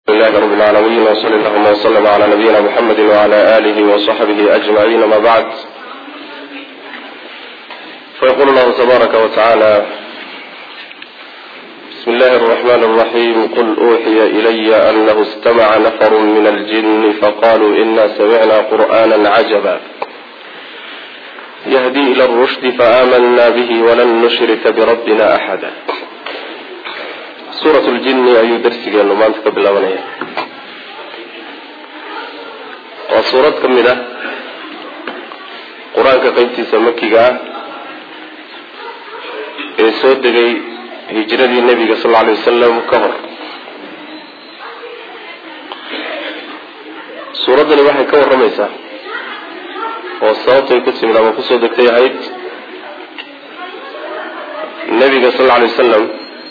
لله رب العالمين وصلى اللهم وسلم على نبينا محمد وعلى آله وصحبه أجمعين ما بعد فيقول الله تبارك وتعالى بسم الله الرحمن الرحيم قل أوحي إلي أنه استمع نفر من الجن فقالوا إنا سمعنا قرآنا عجبا يهدي إلى الرشد فآمنا به ولن نشرك بربنا أحدا suurat ljinni ayuu darsigeenu maanta ka bilaabanaya waa suurad ka mid ah qur-aanka qeybtiisa makiga ah ee soo degay hijradii nebiga sal lla alay wasalam ka hor suuraddani waxay ka warramaysaa oo sababtay ku timid ama kusoo degtay ahayd nebiga sal lla alay wasalam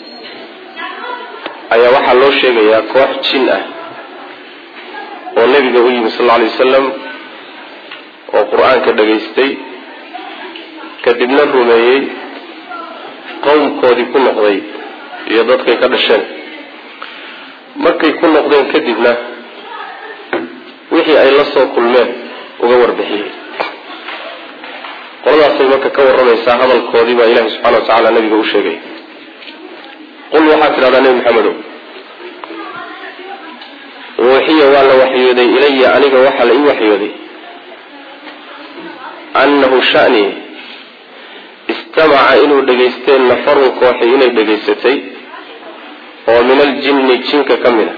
ayaa waxaa loo sheegayaa koox jin ah oo nebiga u yimi sal lla alay wasalam oo qur-aanka dhagaystay kadibna rumeeyey qowmkoodii ku noqday iyo dadkay ka dhasheen markay ku noqdeen kadibna wixii ay la soo kulmeen uga warbixiyey qoladaasay marka ka warramaysaa hadalkoodii baa ilahi subxana wa tacaala nebiga u sheegay qul waxaad tidhahdaa nebi maxamedow uuxiya waa la waxyooday ilaya aniga waxaa la ii waxyooday annahu shani istamaca inuu dhagaysteen nafarun kooxi inay dhagaysatay oo min aljinni jinka ka mid a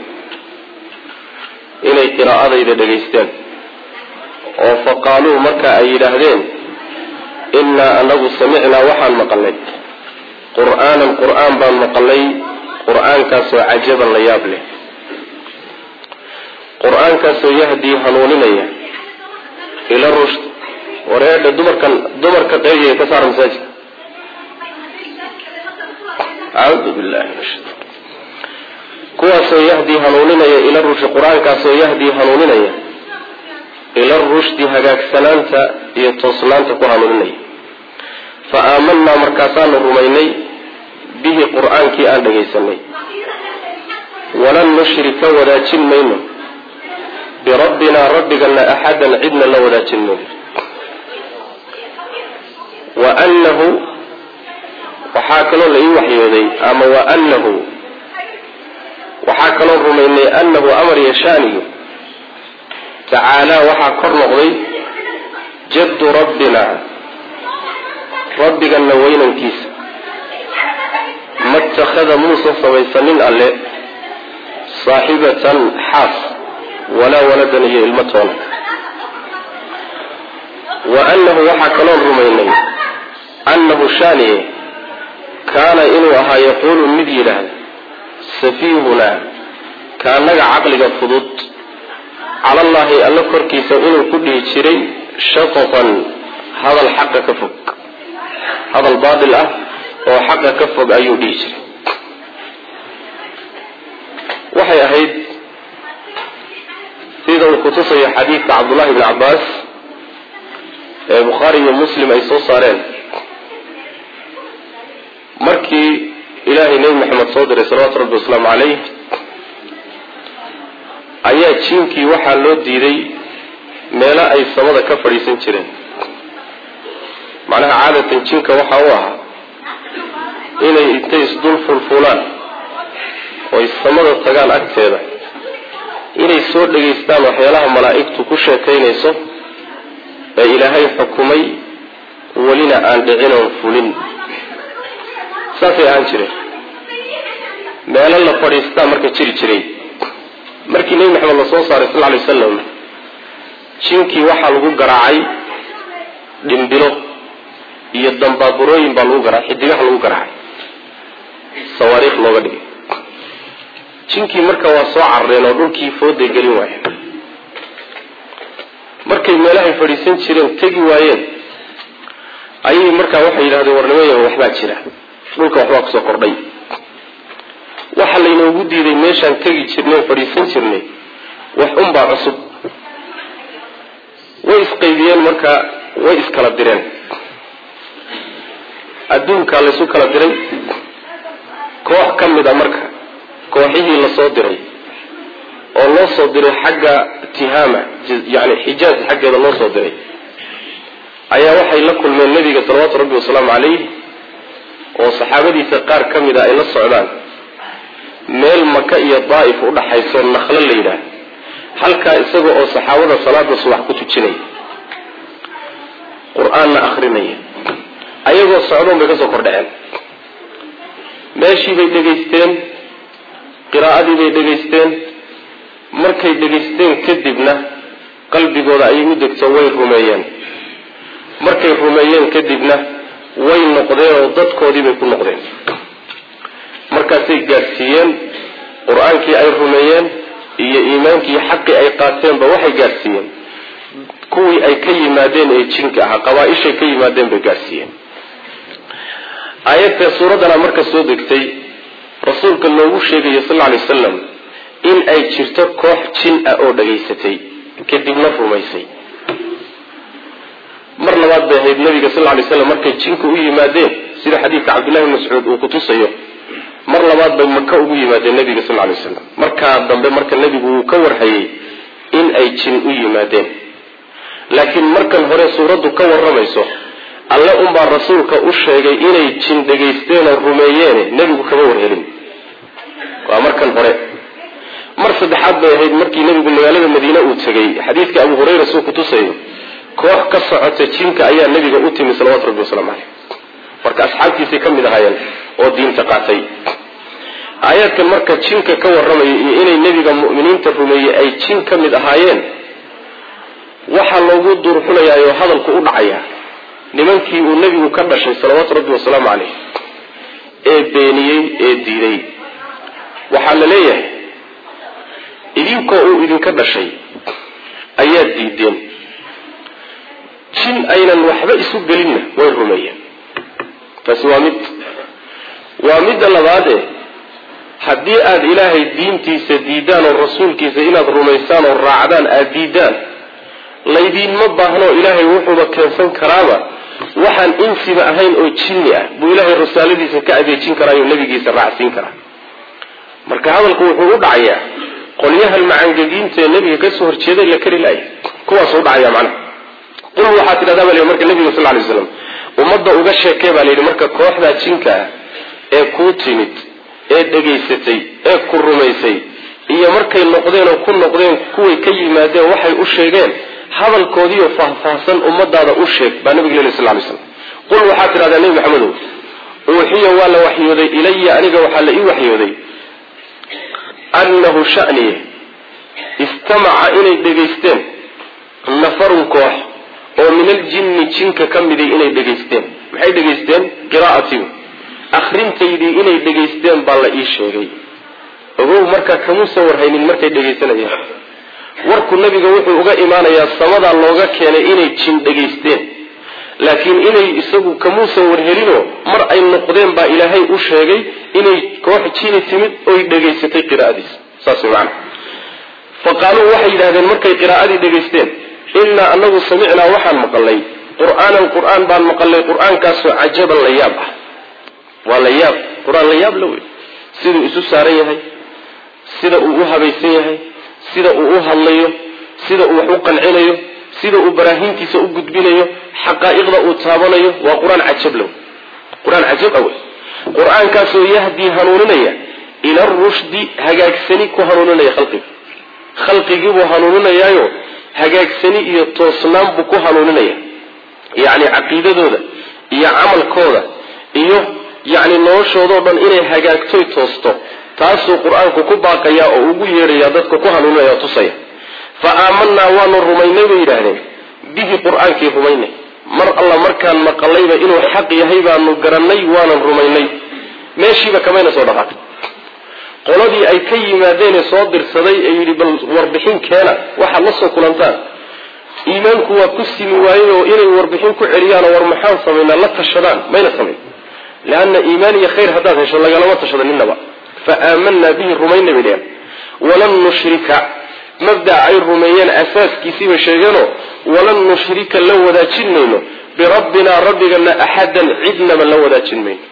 inay qiraa'adayda dhagaysteen oo fa qaaluu marka ay yidhaahdeen innaa anagu samicnaa waxaan maqalnay qur-aanan qur-aan baan maqalay qur-aankaasoo cajaban la yaab leh qur-aankaasoo yahdii hanuuninaya ila rushd wareedha dumarkan dumarka qeybiya ka saara masaajidka acuudu billahi min shaitan kuwaasoo yahdii hanuuninaya ila rushdi qur-aankaasoo yahdii hanuuninaya ila rushdi hagaagsanaanta iyo toosnaanta ku hanuuninaya fa aamanaa markaasaanu rumaynay bihi qur-aankii aan dhagaysanay walan nushrika wadaajin mayno birabbinaa rabbigana axadan cidna la wadaajin mayno wa annahu waxaa kaloo la ii waxyooday ama wa annahu waxaa kaloo rumaynay annahu amar yashaaniyo tacaalaa waxaa kor noqday jaddu rabbina rabbigana weynankiisa ma takhada muusan samaysanin alle saaxibatan xaas walaa waladan iyo ilmo toona wa annahu waxaa kaloon rumaynay annahu shaaniye kaana inuu ahaa yaquulu mid yidhaahda safiihunaa kaanaga caqliga fudud calallaahi alla korkiisa inuu ku dhihi jiray shatatan hadal xaqa ka fog hadal baatil ah oo xaqa ka fog ayuu dhihi jiray waxay ahayd sida uu kutusayo xadiidka cabdullahi bni cabbaas ee bukhaari iyo muslim ay soo saareen markii ilaahay nebi maxamed soo diray salawatu rabbi wasalaamu calayh ayaa jiinkii waxaa loo diiday meelo ay samada ka fadhiisan jireen macnaha caadatan jinka waxaa u ahaa inay intay isdul fulfulaan oo samada tagaan agteeda inay soo dhegaystaan waxyaalaha malaa'igtu ku sheekaynayso ee ilaahay xukumay welina aan dhicin oon fulin saasay ahaan jireen meelo la fadhiistaa marka jiri jiray markii nebi maxamed la soo saaray sal ly wasalam jinkii waxaa lagu garaacay dhimbilo iyo dambaaburooyin baa lagu garaacay xidigaha lagu garaacay sawaariikh looga dhigay jinkii marka waa soo carareen oo dhulkii fooday gelin waayeen markay meelahay fadhiisan jireen tegi waayeen ayay markaa waxay yidhahdeen warnimayo waxbaa jira dhulka waxbaa kusoo kordhay waxa laynoogu diiday meeshaan tegi jirnay fadhiisan jirnay wax unbaa cusub way isqaydiyeen marka way iskala direen adduunkaa laysu kala diray koox ka mid a marka kooxihii lasoo diray oo loo soo diray xagga tihaama yani xijaaz xaggeeda loo soo diray ayaa waxay la kulmeen nebiga salawaatu rabbi wasalaamu calayh oo saxaabadiisa qaar ka mid a ay la socdaan meel maka iyo daa'if udhaxayso naqlo la yidhaah halkaa isaga oo saxaabada salaada subax ku tujinaya qur-aanna akrinaya ayagoo socdoon bay kasoo kordhaceen meeshii bay dhegaysteen qiraa'adii bay dhegaysteen markay dhegaysteen kadibna qalbigooda ayay u degto way rumeeyeen markay rumeeyeen kadibna way noqdeen oo dadkoodii bay ku noqdeen markaasay gaadhsiiyeen qur-aankii ay rumeeyeen iyo iimaankii xaqii ay qaateenba waxay gaadhsiiyeen kuwii ay ka yimaadeen ee jinka ahaa qabaa-ishay ka yimaadeen bay gaadhsiiyeen aayadta suuraddana marka soo degtay rasuulka loogu sheegayo sal alay wasalam in ay jirto koox jin ah oo dhagaysatay kadibna rumaysay mar labaad bay ahayd nabiga sal lay slam markay jinka u yimaadeen sida xadiidka cabdillahi bn mascuud uu kutusayo mar labaad bay maka ugu yimaadeen nabiga sal lay waslam markaa dambe marka nebigu uu ka warhayay in ay jin u yimaadeen laakiin markan hore suuraddu ka warramayso alle unbaa rasuulka u sheegay inay jin dhagaysteen oo rumeeyeene nebigu kama warhelin waa markan hore mar saddexaad bay ahayd markii nebigu magaalada madiine uu tegay xadiidka abu hurayra suu kutusayo koox ka socota jinka ayaa nebiga u timi salawatu rabbi wasalaamu caleyh marka asxaabtiisay ka mid ahaayeen oo diinta qaatay aayaadkan marka jinka ka warramaya iyo inay nebiga mu'miniinta rumeeyey ay jin ka mid ahaayeen waxaa loogu duurxulayaayo hadalku u dhacaya nimankii uu nebigu ka dhashay salawaatu rabbi wasalaamu caleyh ee beeniyey ee diiday waxaa la leeyahay idinkoo uu idinka dhashay ayaad diideen jin aynan waxba isu gelinna way rumeeyeen taasi waa mid waa midda labaade haddii aada ilaahay diintiisa diidaan oo rasuulkiisa inaad rumaysaan oo raacdaan aada diidaan laydiinma baahnoo ilaahay wuxuuba keensan karaaba waxaan insiba ahayn oo jinni ah buu ilaahay rasaaladiisa ka adeejin karaayo nebigiisa raacsiin karaa marka hadalku wuxuu u dhacayaa qolyahan macangegiinta ee nebiga kasoo horjeeday la kari laaya kuwaasuu udhacaya macnaha qul waxaa tidhahdaa ba la marka nebiga sal lay slam ummadda uga sheekee baa layidhi marka kooxdaa jinka ah ee kuu timid ee dhegaysatay ee ku rumaysay iyo markay noqdeen oo ku noqdeen kuway ka yimaadeen waxay u sheegeen hadalkoodiiyo faahfaahsan ummadaada u sheeg baa nabiga lel sl lay slam qul waxaa tidhahdaa nebi maxamedow uuxiya waa la waxyooday ilaya aniga waxaa la ii waxyooday annahu shaniye istamaca inay dhegaysteen nafarun koox oo min aljinni jinka ka miday inay dhegaysteen maxay dhegaysteen qiraa'atii akhrintaydii inay dhegaysteen baa la ii sheegay ogow markaa kamuusan warhaynin markay dhegaysanayeen warku nabiga wuxuu uga imaanayaa samadaa looga keenay inay jin dhegaysteen laakiin inay isagu kamuusan warhelinoo mar ay noqdeen baa ilaahay u sheegay inay koox jini timid oy dhegaysatay qiraa'adiisa saas way macana fa qaaluu waxay yidhahdeen markay qiraa'adii dhegaysteen innaa anagu samicnaa waxaan maqalnay qur'aanan qur'aan baan maqalnay qur'aankaasoo cajaban la yaab ah waa la yaab qur-aan la yaab la wey siduu isu saaran yahay sida uu u habaysan yahay sida uu u hadlayo sida uu wax u qancinayo sida uu baraahiintiisa u gudbinayo xaqaa'iqda uu taabanayo waa qur-aan cajab la wey qur-aan cajab ah wey qur-aankaasoo yahdii hanuuninaya ila rushdi hagaagsani ku hanuuninaya khalqiga khalqigiibuu hanuuninayaayo hagaagsani iyo toosnaan buu ku hanuuninaya yacni caqiidadooda iyo camalkooda iyo yacni noloshoodao dhan inay hagaagtoy toosto taasuu qur-aanku ku baaqayaa oo ugu yeedhaya dadka ku hanuuninaya tusaya fa aamanaa waanu rumaynay bay yidhaahdeen bihi qur-aankii rumaynay mar alla markaan maqalayba inuu xaq yahay baanu garannay waanan rumaynay meeshiiba kamayna soo dhaqaaqay qoladii ay ka yimaadeenee soo dirsaday ee yidhi bal warbixin keena waxaad la soo kulantaan iimaanku waa ku simi waayey oo inay warbixin ku celiyaanoo war maxaan samaynaa la tashadaan mayna samayn leanna iimaan iyo khayr haddaad hesho lagalama tashado ninnaba fa aamanaa bihi rumaynay bay dheheen walan nushrika mabdaca ay rumeeyeen asaaskiisiibay sheegeenoo walan nushrika la wadaajin mayno birabbinaa rabbigana axadan cidnaba la wadaajin mayno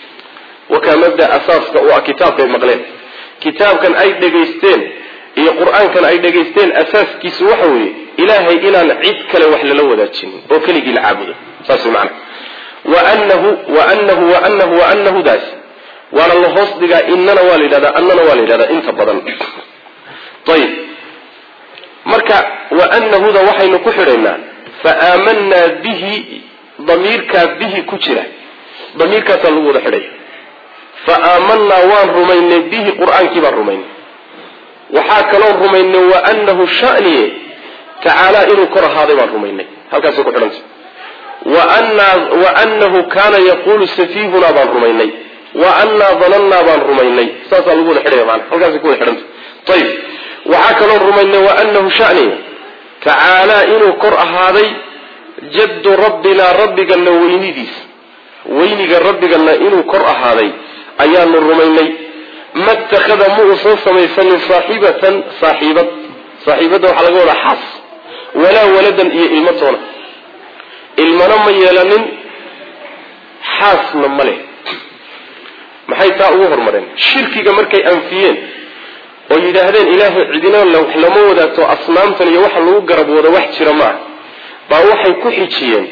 wakaa mabda asaaska u ah kitaabkay maqleen kitaabkan ay dhegaysteen iyo qur-aankan ay dhegaysteen asaaskiisu waxa weeye ilaahay inaan cid kale wax lala wadaajinin oo keligii la caabudo saas wey macana waanahu waanahu waanahu waanahu daas waana la hoos dhigaa inana waa la yidhahdaa annana waa la yidhahdaa inta badan ayib marka waanahuda waxaynu ku xidhaynaa faaamanaa bihi damiirkaa bihi ku jira damiirkaasaa lagu wada xidhaya faaamanaa waan rumaynay bihi qur-aankii baan rumaynay waxaa kaloo rumaynay waanahu shaniye tacaalaa inuu kor ahaaday baan rumaynay halkaasay ku xidhanta waanahu kaana yaquulu safiihunaa baan rumaynay waanaa danannaa baan rumaynay saasaa lagu wada xidhaya maana halkaasay ku wada xidhanta ayib waxaa kaloo rumaynay waanahu shaniye tacaalaa inuu kor ahaaday jaddu rabbinaa rabbigana weynidiisa weyniga rabbigana inuu kor ahaaday ayaanu rumaynay ma itakhada ma uusan samaysanin saaxibatan saaxiibad saaxiibadda waxaa laga wadaa xaas walaa waladan iyo ilmo toona ilmana ma yeelanin xaasna ma leh maxay taa ugu hormareen shirkiga markay anfiyeen oo yidhaahdeen ilaahay cidina wax lama wadaagto asnaamtan iyo waxa lagu garab wado wax jira ma ah baa waxay ku xijiyeen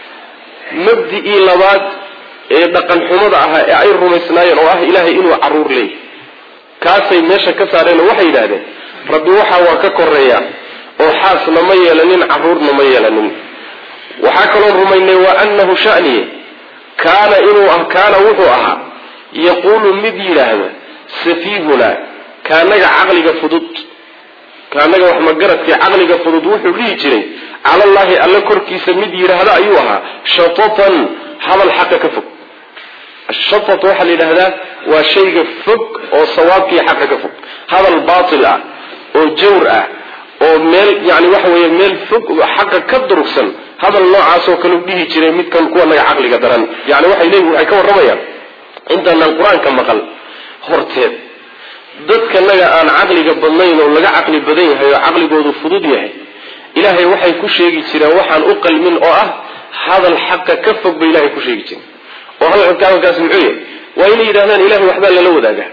mabdi-ii labaad ee dhaqan xumada ahaa ee ay rumaysnaayeen oo ah ilaahay inuu caruur leeyahy kaasay meesha ka saareen oo waxay yidhahdeen rabbi waxa waa ka koreeya oo xaasna ma yeelanin caruurna ma yeelanin waxaa kaloo rumaynay wa anahu shaniye kaana inuu ah kaana wuxuu ahaa yaquulu mid yidhaahda safiihuna kaanaga caqliga fudud kaanaga wax magaradkii caqliga fudud wuxuu dhihi jiray calallaahi alle korkiisa mid yidhaahda ayuu ahaa shatatan hadal xaqa ka fog ashatat waxaa la yidhahdaa waa shayga fog oo sawaabkii xaqa ka fog hadal baatil ah oo jawr ah oo meel yani waxa weeye meel fog xaqa ka durugsan hadal noocaasoo kale u dhihi jiray midkan kuwa naga caqliga daran yani waxay leeyihin waxay ka warramayaan intaanaan qur-aanka maqal horteed dadka naga aan caqliga badnayn oo laga caqli badan yahay oo caqligoodu fudud yahay ilaahay waxay ku sheegi jireen waxaan u qalmin oo ah hadal xaqa ka fog bay ilahay ku sheegi jireen oo hadalkaas muxuu yahay waa inay yidhahdaan ilahay waxbaa lala wadaaga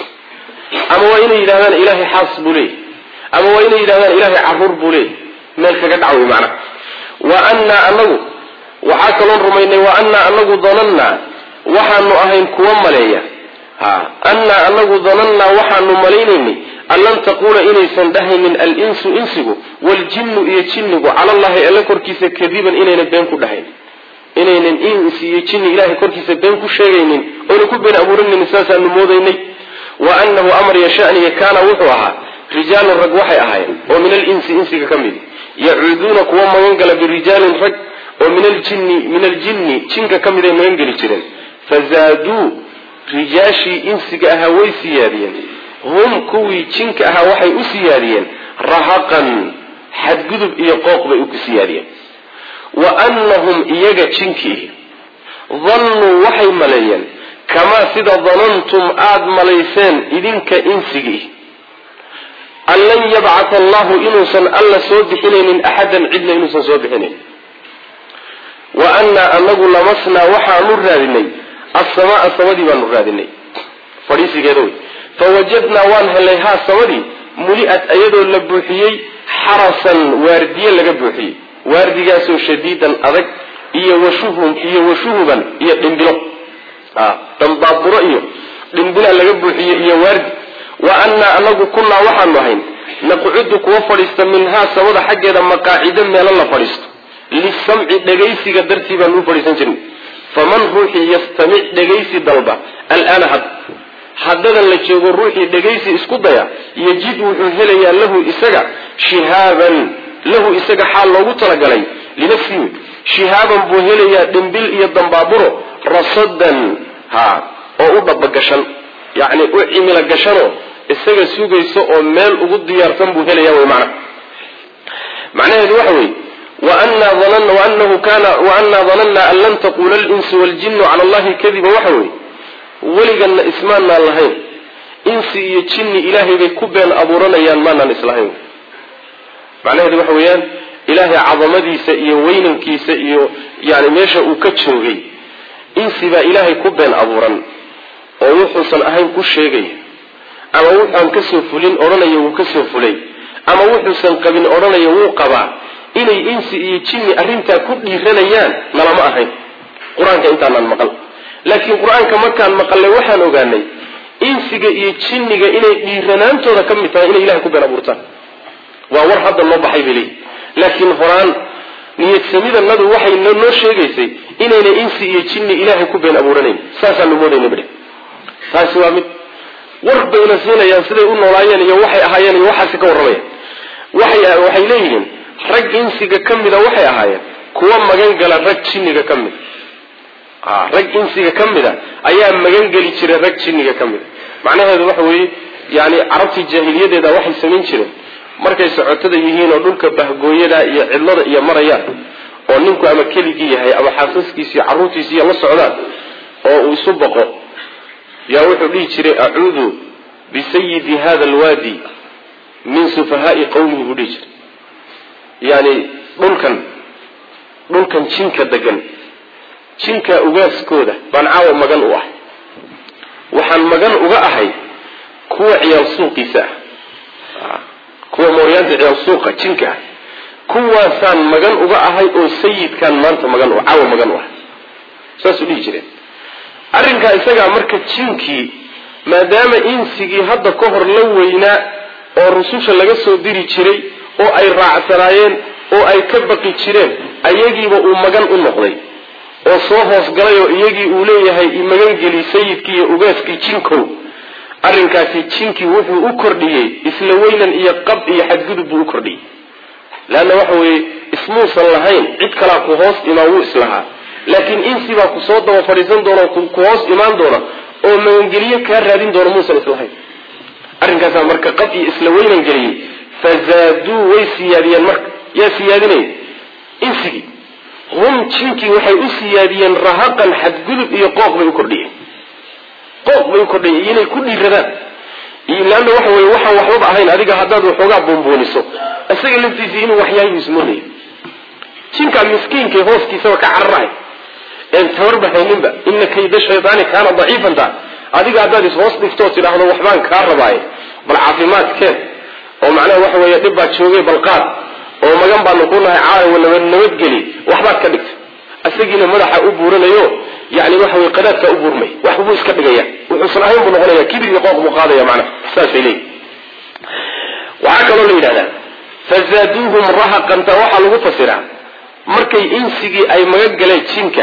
ama waa inay yidhahdaan ilahay xaas buu leeyahy ama waa inay yidhahdaan ilahay caruur buu leeyahy meel kaga dhac wey macnaha wa annaa anagu waxaa kaloon rumaynay wa annaa anagu danannaa waxaanu ahayn kuwa maleeya ha annaa anagu danannaa waxaanu malaynaynay an lan taquula inaysan dhahaynin al-insu insigu waljinnu iyo jinnigu cala allahi alle korkiisa kadiban inayna been ku dhahayn inaynan insi iyo jinni ilahay korkiisa been ku sheegaynin oyna ku been abuuranaynin saasaanu moodaynay wa annahu amar yashaniya kaana wuxuu ahaa rijaalun rag waxay ahaayeen oo min alinsi insiga ka midi yacuuduuna kuwa magangala birijaalin rag oo min aljinni min aljinni jinka ka miday magangeli jireen fazaaduu rijaashii insiga ahaa way siyaadiyeen hum kuwii jinka ahaa waxay u siyaadiyeen rahaqan xadgudub iyo qooq bay u siyaadiyeen wa annahum iyaga jinkii dannuu waxay maleeyeen kamaa sida danantum aada malayseen idinka insigii an lan yabcata allahu inuusan alla soo bixinaynin axadan cidna inuusan soo bixinayn wa annaa anagu lamasnaa waxaanu raadinay assamaa samadii baanu raadinay fadhiisigeeda wey fawajadnaa waan helnay haa samadii muli-ad iyadoo la buuxiyey xarasan waardiye laga buuxiyey waardigaasoo shadiidan adag iyo washuhum iyo washuhuban iyo dhimbilo dambaaburo iyo dhimbila laga buuxiyey iyo waardi wa annaa anagu kunnaa waxaanu ahayn naqcudu kuwa fadhiista minhaa samada xaggeeda maqaacido meelo la fadhiisto lisamci dhegaysiga dartii baanu u fadhiisan jirnay faman ruuxii yastamic dhegaysi dalba alaana had haddadan la joogo ruuxii dhegaysi isku daya yajid wuxuu helayaa lahu isaga shihaaban lahu isaga xaal loogu talagalay linafsihi shihaaban buu helayaa dhimbil iyo dambaaburo rasadan ha oo u dhabagashan yacni u cimilo gashanoo isaga sugayso oo meel ugu diyaarsan buu helaya wy macna macnaheedu waxa weeye waanahu kana waannaa danannaa an lan taquula alinsu waljinu cala allahi kadiba waxa weeye weliganna ismaanaan lahayn insi iyo jinni ilaahay bay ku been abuuranayaan maanaan islahayn macnaheedu waxa weeyaan ilaahay cadamadiisa iyo weynankiisa iyo yani meesha uu ka joogay insi baa ilaahay ku been abuuran oo wuxuusan ahayn ku sheegaya ama wuxuan kasoo fulin odhanaya wuu kasoo fulay ama wuxuusan qabin odhanaya wuu qabaa inay insi iyo jinni arrintaa ku dhiiranayaan nalama ahayn qur-aanka intaanaan maqal laakiin qur-aanka markaan maqalnay waxaan ogaanay insiga iyo jinniga inay dhiiranaantooda ka mid tahay inay ilahay ku been abuurtaan waa war hadda noo baxay bay leeyihi laakiin horaan niyadsamidannadu waxay noo sheegaysay inayna insi iyo jinni ilaahay ku been abuuranayn saasaanu moodayna bidhe taasi waa mid war bayna siinayaan siday u noolaayeen iyo waxay ahaayeen iyo waxaasi ka warramayaan waxay waxay leeyihiin rag insiga ka mida waxay ahaayeen kuwa magan gala rag jinniga ka mida rag insiga ka mida ayaa magan geli jiray rag jinniga ka mida macnaheedu waxa weeye yani carabtii jaahiliyadeeda waxay samayn jireen markay socotada yihiin oo dhulka bahgooyada iyo cidlada iyo marayaan oo ninku ama keligii yahay ama xaasaskiisi iyo carruurtiisiiyo la socdaan oo uu isu baqo yaa wuxuu dhihi jiray acuudu bisayidi hada alwaadi min sufahaai qawmihi buu dhihi jiray yani dhulkan dhulkan jinka degan jinka ugaaskooda baan caawa magan u ahay waxaan magan uga ahay kuwa ciyaal suuqiisa ah kuwa mooryaanta ciyaal suuqa jinka ah kuwaasaan magan uga ahay oo sayidkaan maanta magan u caawa magan u ahay saasuu dhihi jireen arrinkaa isagaa marka jinkii maadaama insigii hadda ka hor la weynaa oo rususha laga soo diri jiray oo ay raacsanaayeen oo ay ka baqi jireen ayagiiba uu magan u noqday oo soo hoosgalay oo iyagii uu leeyahay imagangeli sayidkii iyo ugaaskii jinkow arrinkaasi jinkii wuxuu u kordhiyey isla weynan iyo qab iyo xadgudub buu u kordhiyey leanna waxa weeye ismuusan lahayn cid kalaa ku hoos imaan wuu islahaa laakiin insi baa ku soo daba fadhiisan doona ku hoos imaan doona oo magangeliyo kaa raadin doona muusan islahayn arrinkaasaa marka qab iyo isla weynan geliyey fazaaduu way siyaadiyeen marka yaa siyaadinaya insigii hum jinkii waxay u siyaadiyeen rahaqan xadgudub iyo qooq bay u kordhiyeen qooq bay u kordhiyeen inay ku dhiiradaan leanna waxa weye waxaan waxbaba ahayn adiga haddaad waxoogaa buunbuuniso isaga laftiisii inuu waxyaayu ismoodaya jinkaa miskiinkay hooskiisaba ka cararahay een tabarba hayninba ina kayda shaydaani kaana daciifanta adiga haddaad is-hoos dhigtoo tidhaahdo waxbaan kaa rabaaye bal caafimaadkeen oo macnaha waxa weeye dhib baad joogay balqaad oo magan baanu ku nahay caawa nabad nabadgeli waxbaad ka dhigta isagiina madaxa u buuranayo yani waxa weye qadaadkaa u buurmay wax buu iska dhigaya wuxuusan ahayn buu noqonaya kibir iyo qooq buu qaadaya macnaha saasay leeyihi waxaa kaloo la yidhahdaa fazaaduuhum rahaqanta waxaa lagu fasiraa markay insigii ay magan galeen jinka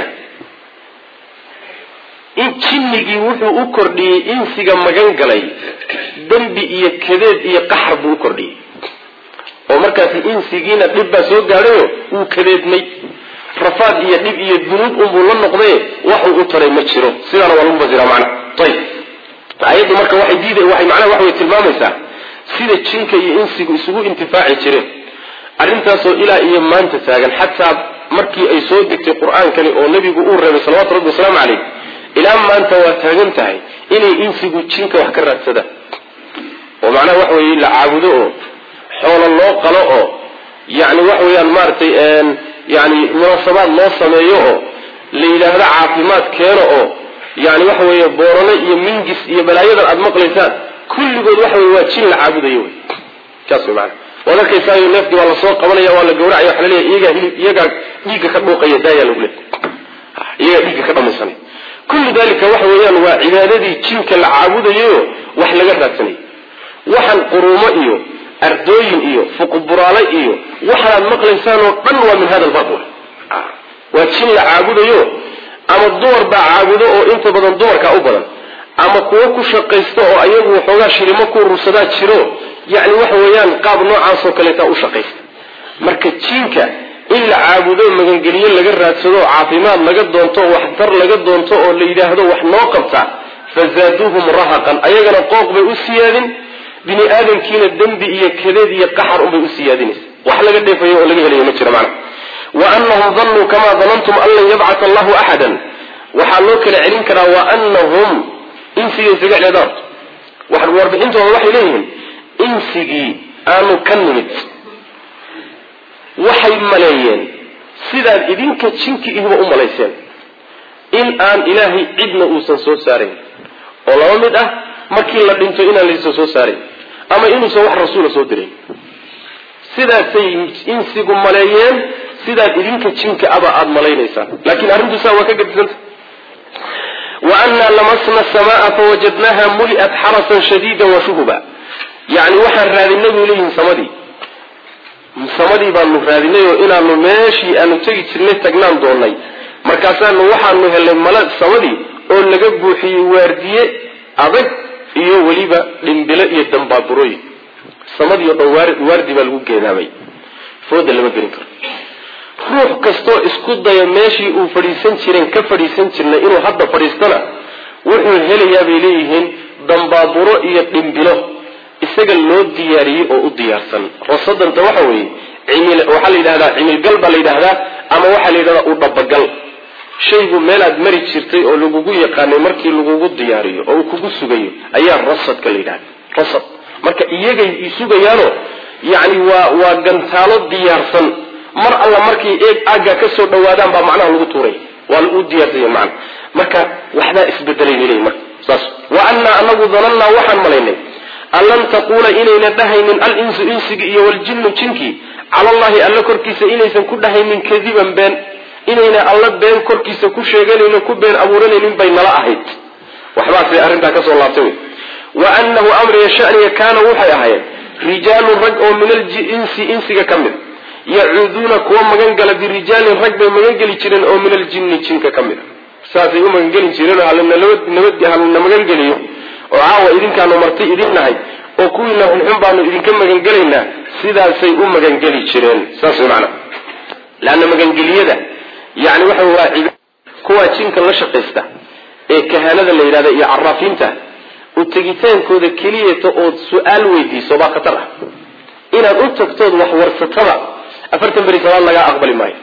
in jinnigii wuxuu u kordhiyey insiga magan galay dembi iyo kadeed iyo qaxar buu u kordhiyey oo markaasi insigiina dhib baa soo gaadhayo wuu kadeedmay rafaad iyo dhib iyo dunuub unbuu la noqdaye waxuu u taray ma jiro sidaana waa lagu fasiraa macna ayib ayaddu marka waxay diida waxay macnaha waxa way tilmaamaysaa sida jinka iyo insigu isugu intifaaci jireen arrintaasoo ilaa iyo maanta taagan xataa markii ay soo degtay qur-aankani oo nebigu uu reebay salawatu rabbi wasalaamu caleyh ilaa maanta waa taagan tahay inay insigu jinka wax ka raadsadaan oo macnaha waxa weeye la caabudo oo xoolo loo qalo oo yani waxa weeyaan maaragtay yani munaasabaad loo sameeyo oo la yidhaahdo caafimaad keeno oo yani waxa weeye boorano iyo mingis iyo balaayadan aada maqlaysaan kulligood waxa weye waa jin la caabudayo wey saas wey maana waad arkaysaayo neefkii waa lasoo qabanaya waa la gawracaya waxa laleeyahy iyagaa hilib iyagaa dhiigga ka dhuuqaya daayaa lagu leey iyagaa dhiigga ka dhamaysanay kullu dalika waxa weeyaan waa cibaadadii jinka la caabudayayo wax laga raadsanay waxaan quruumo iyo ardooyin iyo fuquburaale iyo waxaanaad maqlaysaan oo dhan waa min hada albab waa jin la caabudayo ama dumar baa caabudo oo inta badan dumarkaa u badan ama kuwo ku shaqaysta oo ayagu waxoogaa shirimo ku urursadaa jiro yacni waxa weeyaan qaab noocaasoo kaleetaa u shaqaysta marka jinka in la caabudo magangeliyo laga raadsado caafimaad laga doonto waxtar laga doonto oo la yidhaahdo wax noo qabta fazaaduuhum rahaqan ayagana qooq bay u siyaadin bini aadamkiina dembi iyo kadeed iyo qaxar unbay u siyaadinaysa wax laga dheefayo oo laga helayo ma jira macna wa anahum danuu kamaa danantum an lan yabcata allahu axadan waxaa loo kala celin karaa wa anahum insigay isaga cleedaan warbixintooda waxay leeyihiin insigii aanu ka nimid waxay maleeyeen sidaad idinka jinki ihuba u malayseen in aan ilaahay cidna uusan soo saarayn oo laba mid ah markii la dhinto inaan laysa soo saarayn ama inuusan wax rasuula soo dirayn sidaasay insigu maleeyeen sidaad idinka jinka aba aada malaynaysaan laakiin arrintu saa waa ka gadisanta wa annaa lamasna samaa fawajadnaha muli'at xarasan shadiida wa shuhuba yacni waxaan raadinay bay leeyihin samadii samadii baanu raadinay oo inaanu meeshii aanu tegi jirnay tagnaan doonay markaasaanu waxaanu helnay mala samadii oo laga buuxiyey waardiye adag iyo weliba dhimbilo iyo dambaaburooyin samadii o dhan waardi baa lagu geedaamay fooda lama gelin karo ruux kastoo isku daya meeshii uu fadhiisan jireen ka fadhiisan jirnay inuu hadda fadhiistana wuxuu helayaa bay leeyihiin dambaaburo iyo dhimbilo isaga loo diyaariyey oo u diyaarsan rasadanta waxa weeye cimil waxaa la yidhahdaa cimilgal baa la yidhahdaa ama waxaa la yidhahdaa u dhabagal shaygu meelaad mari jirtay oo lagugu yaqaanay markii lagugu diyaariyo oo uu kugu sugayo ayaa rasadka la yidhahda rasad marka iyagay sugayaanoo yacni waa waa gantaalo diyaarsan mar alla markay eeg aaggaa ka soo dhawaadaan baa macnaha lagu tuuray waa lagu diyaarsanya macna marka waxbaa isbedelay bay leeyihin marka saas wa annaa anagu danannaa waxaan malaynay an lan taquula inayna dhahaynin al-insu insigi iyo waljinnu jinkii cala allahi alla korkiisa inaysan ku dhahaynin kadiban been inayna alla been korkiisa ku sheeganayno ku been abuuranaynin bay nala ahayd waxbaasay arrintaa kasoo laabtay wey wa annahu amriga shaniga kaana waxay ahaayeen rijaalun rag oo min alinsi insiga ka mid yacuuduuna kuwa magangala birijaalin rag bay magangeli jireen oo min aljinni jinka ka mid a saasay u magangeli jireen oo halana magangeliyo oo caawa idinkaanu marti idin nahay oo kuwiina xunxun baanu idinka magangelaynaa sidaasay u magangeli jireen saas way macana leanna magangeliyada yani waxa waa kuwaa jinka la shaqaysta ee kahanada la yidhahda iyo caraafiinta u tegitaankooda keliyata ood su-aal weydiiso baa khatar ah inaad u tagtood wax warsatada afartan beri salaad lagaa aqbali maayo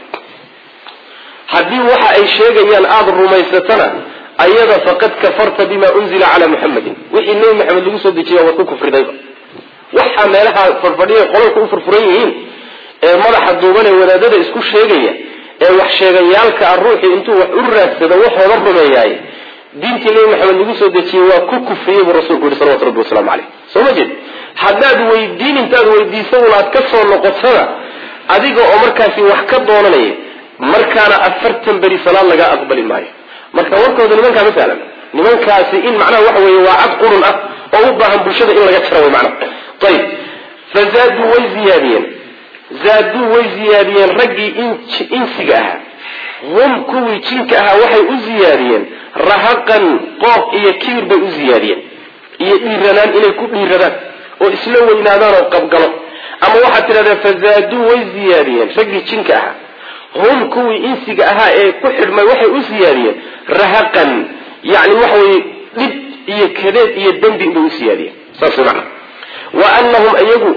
haddii waxa ay sheegayaan aada rumaysatana ayada faqad kafarta bima unzila calaa muxamadin wixii nebi maxamed lagu soo dejiya waad ku kufridayba waxaa meelaha farfadhiya qolalka u furfuran yihiin ee madaxa duuban ee wadaadada isku sheegaya ee wax sheegayaalka a ruuxii intuu wax u raadsado waxooda rumeeyaay diintii nebi maxamed lagu soo dejiyey waa ku kufriyey buu rasulku yihi salawatu rabbi wasalaamu caleyh soo ma jeed haddaad weydiin intaad weydiisa un aad ka soo noqotana adiga oo markaasi wax ka doonanaya markaana afartan beri salaad lagaa aqbali maayo marka warkooda nimankaa ma sahlan nimankaasi in macnaha waxa weeye waa cad qurun ah oo u baahan bulshada in laga jaro way macnaha ayib fazaaduu way ziyaadiyeen zaaduu way ziyaadiyeen raggii insiga ahaa hum kuwii jinka ahaa waxay u ziyaadiyeen rahaqan qooq iyo kibir bay u ziyaadiyeen iyo dhiiranaan inay ku dhiiradaan oo isla weynaadaan oo qabgalo ama waxaad tidhahdaa fazaaduu way ziyaadiyeen raggii jinka ahaa hum kuwii insiga ahaa ee ku xidhmay waxay u siyaadiyeen rahaqan yani waxa weye dhib iyo kadeed iyo dembi bay u siyaadiyeen saas mana wa anahum iyagu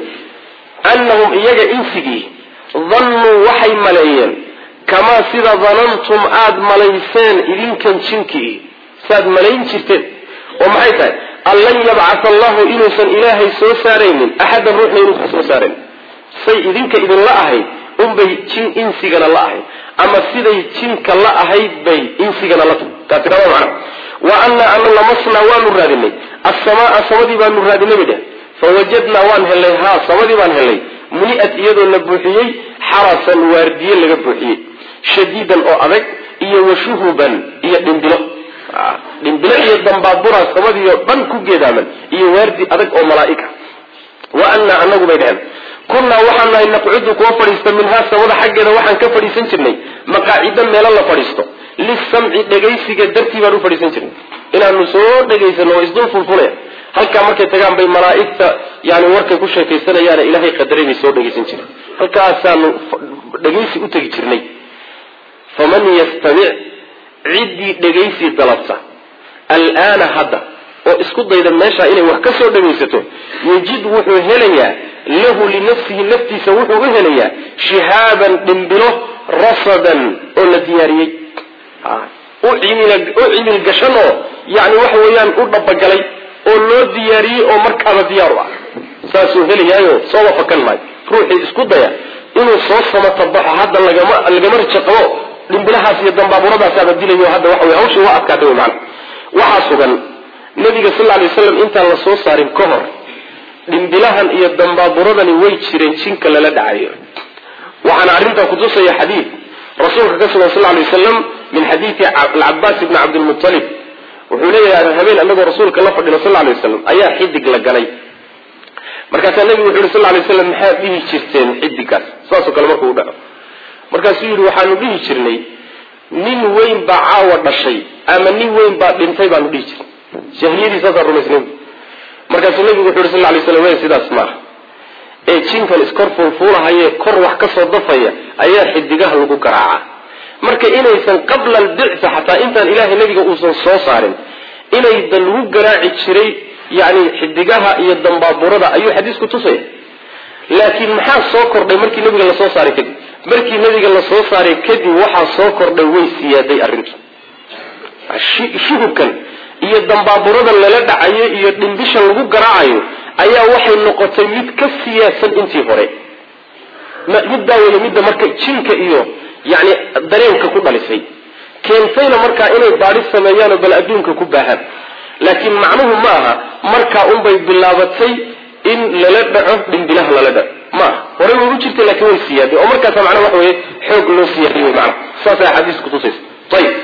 anahum iyaga insigii dannuu waxay maleeyeen kamaa sida danantum aada malayseen idinkan jinkii saaad malayn jirteen oo maxay tahay an lan yabcatha allahu inuusan ilaahay soo saaraynin axadan ruuxna inuusan soo saarayn say idinka idinla ahayd unbay jin insigana la ahayd ama siday jinka la ahayd bay insigana la tahay taasi kama macna wa annaa ana lamasnaa waanu raadinay assamaa samadii baanu raadinay bay dheh fawajadnaa waan helnay haa samadii baan helnay muni'at iyadoo la buuxiyey xarasan waardiye laga buuxiyey shadiidan oo adag iyo washuhuban iyo dhimbilo dhimbilo iyo dambaabura samadiio dhan ku geedaaman iyo waardi adag oo malaa'ika wa annaa anagu bay dheheen kunnaa waxaan nahay naqcudu kuwa fadhiista minhaa samada xaggeeda waxaan ka fadhiisan jirnay maqaacido meelo la fadhiisto lisamci dhegaysiga dartii baan u fadhiisan jirnay inaanu soo dhegaysano oo isdul fulfulaya halkaa markay tagaan bay malaa'igta yani warkay ku sheekaysanayaane ilaahay qadaray bay soo dhegaysan jireen halkaasaanu dhegaysi u tegi jirnay faman yastamic ciddii dhegaysi dalabta alaana hadda oo isku dayda meesha inay wax ka soo dhagaysato yajid wuxuu helayaa lahu linafsihi naftiisa wuxuu u helayaa shihaaban dhimbilo rasadan oo la diyaariyey u cimil gashan oo yani waxa weeyaan u dhabagalay oo loo diyaariyey oo markaaba diyaaru ah saasuu helayaayo sooba fakan maayo ruuxii isku daya inuu soo samatabaxo hadda lagama lagama rajaqabo dhimbilahaas iyo dambaaburadaasaba dilayo hadda waxa wey hawshii waa adkaatay wey maana waxaa sugan nabiga sal lla alay waslam intaan la soo saarin ka hor dhimbilahan iyo dambaaburadani way jireen jinka lala dhacayo waxaana arrintaa kutusaya xadiid rasuulka ka sugan sal lay waslam min xadiidi alcabaas ibni cabdilmutalib wuxuu leeyahay habeen anagoo rasuulka la fadhino sal lay waslam ayaa xidig la galay markaasaa nebigu wuxu yhi sal lay waslam maxaad dhihi jirteen xidigaas saasoo kale markuu u dhaco markaasuu yidhi waxaanu dhihi jirnay nin weyn baa caawa dhashay ama nin weyn baa dhintay baanu dhihi jirnay jahiliyadii saasaan rumaysnayn markaasuu nebigu wuxu yhi sal lay slam w sidaas maaha ee jinkan iskor fuulfuulahayee kor wax ka soo dafaya ayaa xidigaha lagu garaacaa marka inaysan qabla albicsa xataa intaan ilaahay nebiga uusan soo saarin inayda lagu garaaci jiray yani xidigaha iyo dambaaburada ayuu xadiisku tusaya laakiin maxaa soo kordhay markii nebiga lasoo saaray kadib markii nebiga lasoo saaray kadib waxaa soo kordhay way siyaaday arrintu shuhubkan iyo dambaaburadan lala dhacayo iyo dhimbishan lagu garaacayo ayaa waxay noqotay mid ka siyaasan intii hore middaa wey midda marka jinka iyo yani dareenka ku dhalisay keentayna markaa inay baadhis sameeyaanoo bal adduunka ku baahaan laakiin macnuhu ma aha markaa unbay bilaabatay in lala dhaco dhimbilaha lala dhaco maaha horey way u jirtay lakin way siyaaday oo markaasa macnaha waxa weye xoog loo siyaadiy wey maana saasay axaadiis kutusaysa ayib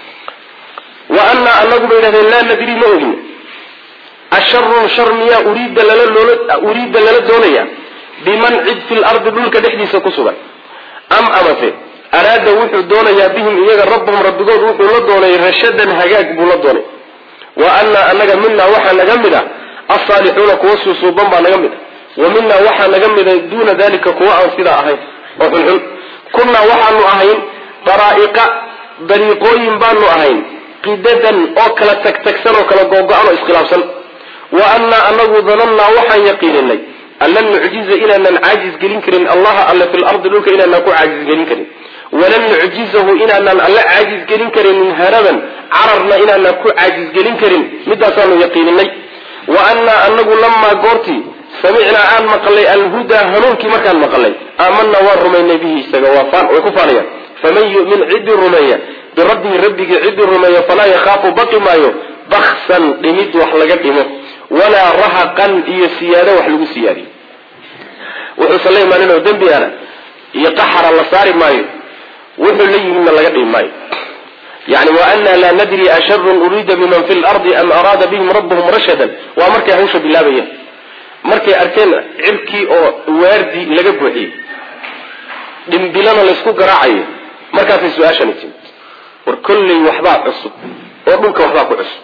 wa anaa anagu bay yidhahdeen laa nadri ma ogin asharun shar miyaa uriida lala uriida lala doonaya biman cid fi lardi dhulka dhexdiisa ku sugan am amase araada wuxuu doonayaa bihim iyaga rabbahum rabbigood wuxuu la doonay rashadan hagaag buu la doonay wa anaa anaga minaa waxaa naga mid a asaalixuuna kuwa suusuuban baa naga mid a wa minaa waxaa naga mida duuna dalika kuwa aan sidaa ahayn oo xunxun kunnaa waxaanu ahayn daraa'iqa dariiqooyin baanu ahayn qidadan oo kala tagtagsan oo kala googo-an oo iskhilaafsan wa annaa anagu danannaa waxaan yaqiininay an lan nucjiza inaanan caajis gelin karin allaha alle fi lardi dhulka inaanaan ku caajis gelin karin walan nucjizahu inaanaan alle caajis gelin karinin haraban cararna inaanaan ku caajis gelin karin midaasaanu yaqiininay wa annaa anagu lamaa goortii samicnaa aan maqalay alhudaa hanuunkii markaan maqalay aamanaa waan rumaynay bihi isaga way ku faanayaan faman yumin ciddii rumeeya birabbihi rabbigii ciddii rumeeya falaa yakhaafu baqi maayo baksan dhimid wax laga dhimo walaa rahaqan iyo siyaado wax lagu siyaadiyo wuxuusan la imaanin oo dembi ana iyo qaxara la saari maayo wuxuu la yimidna laga dhimi maayo yani wa anna laa nadri asharun uriida biman fi lardi am araada bihim rabbuhum rashadan waa markay hawsha bilaabayeen markay arkeen cirkii oo waardi laga buuxiyey dhimbilana laysku garaacayo markaasay su-aashani timid war kolley waxbaa cusub oo dhulka waxbaa ku cusub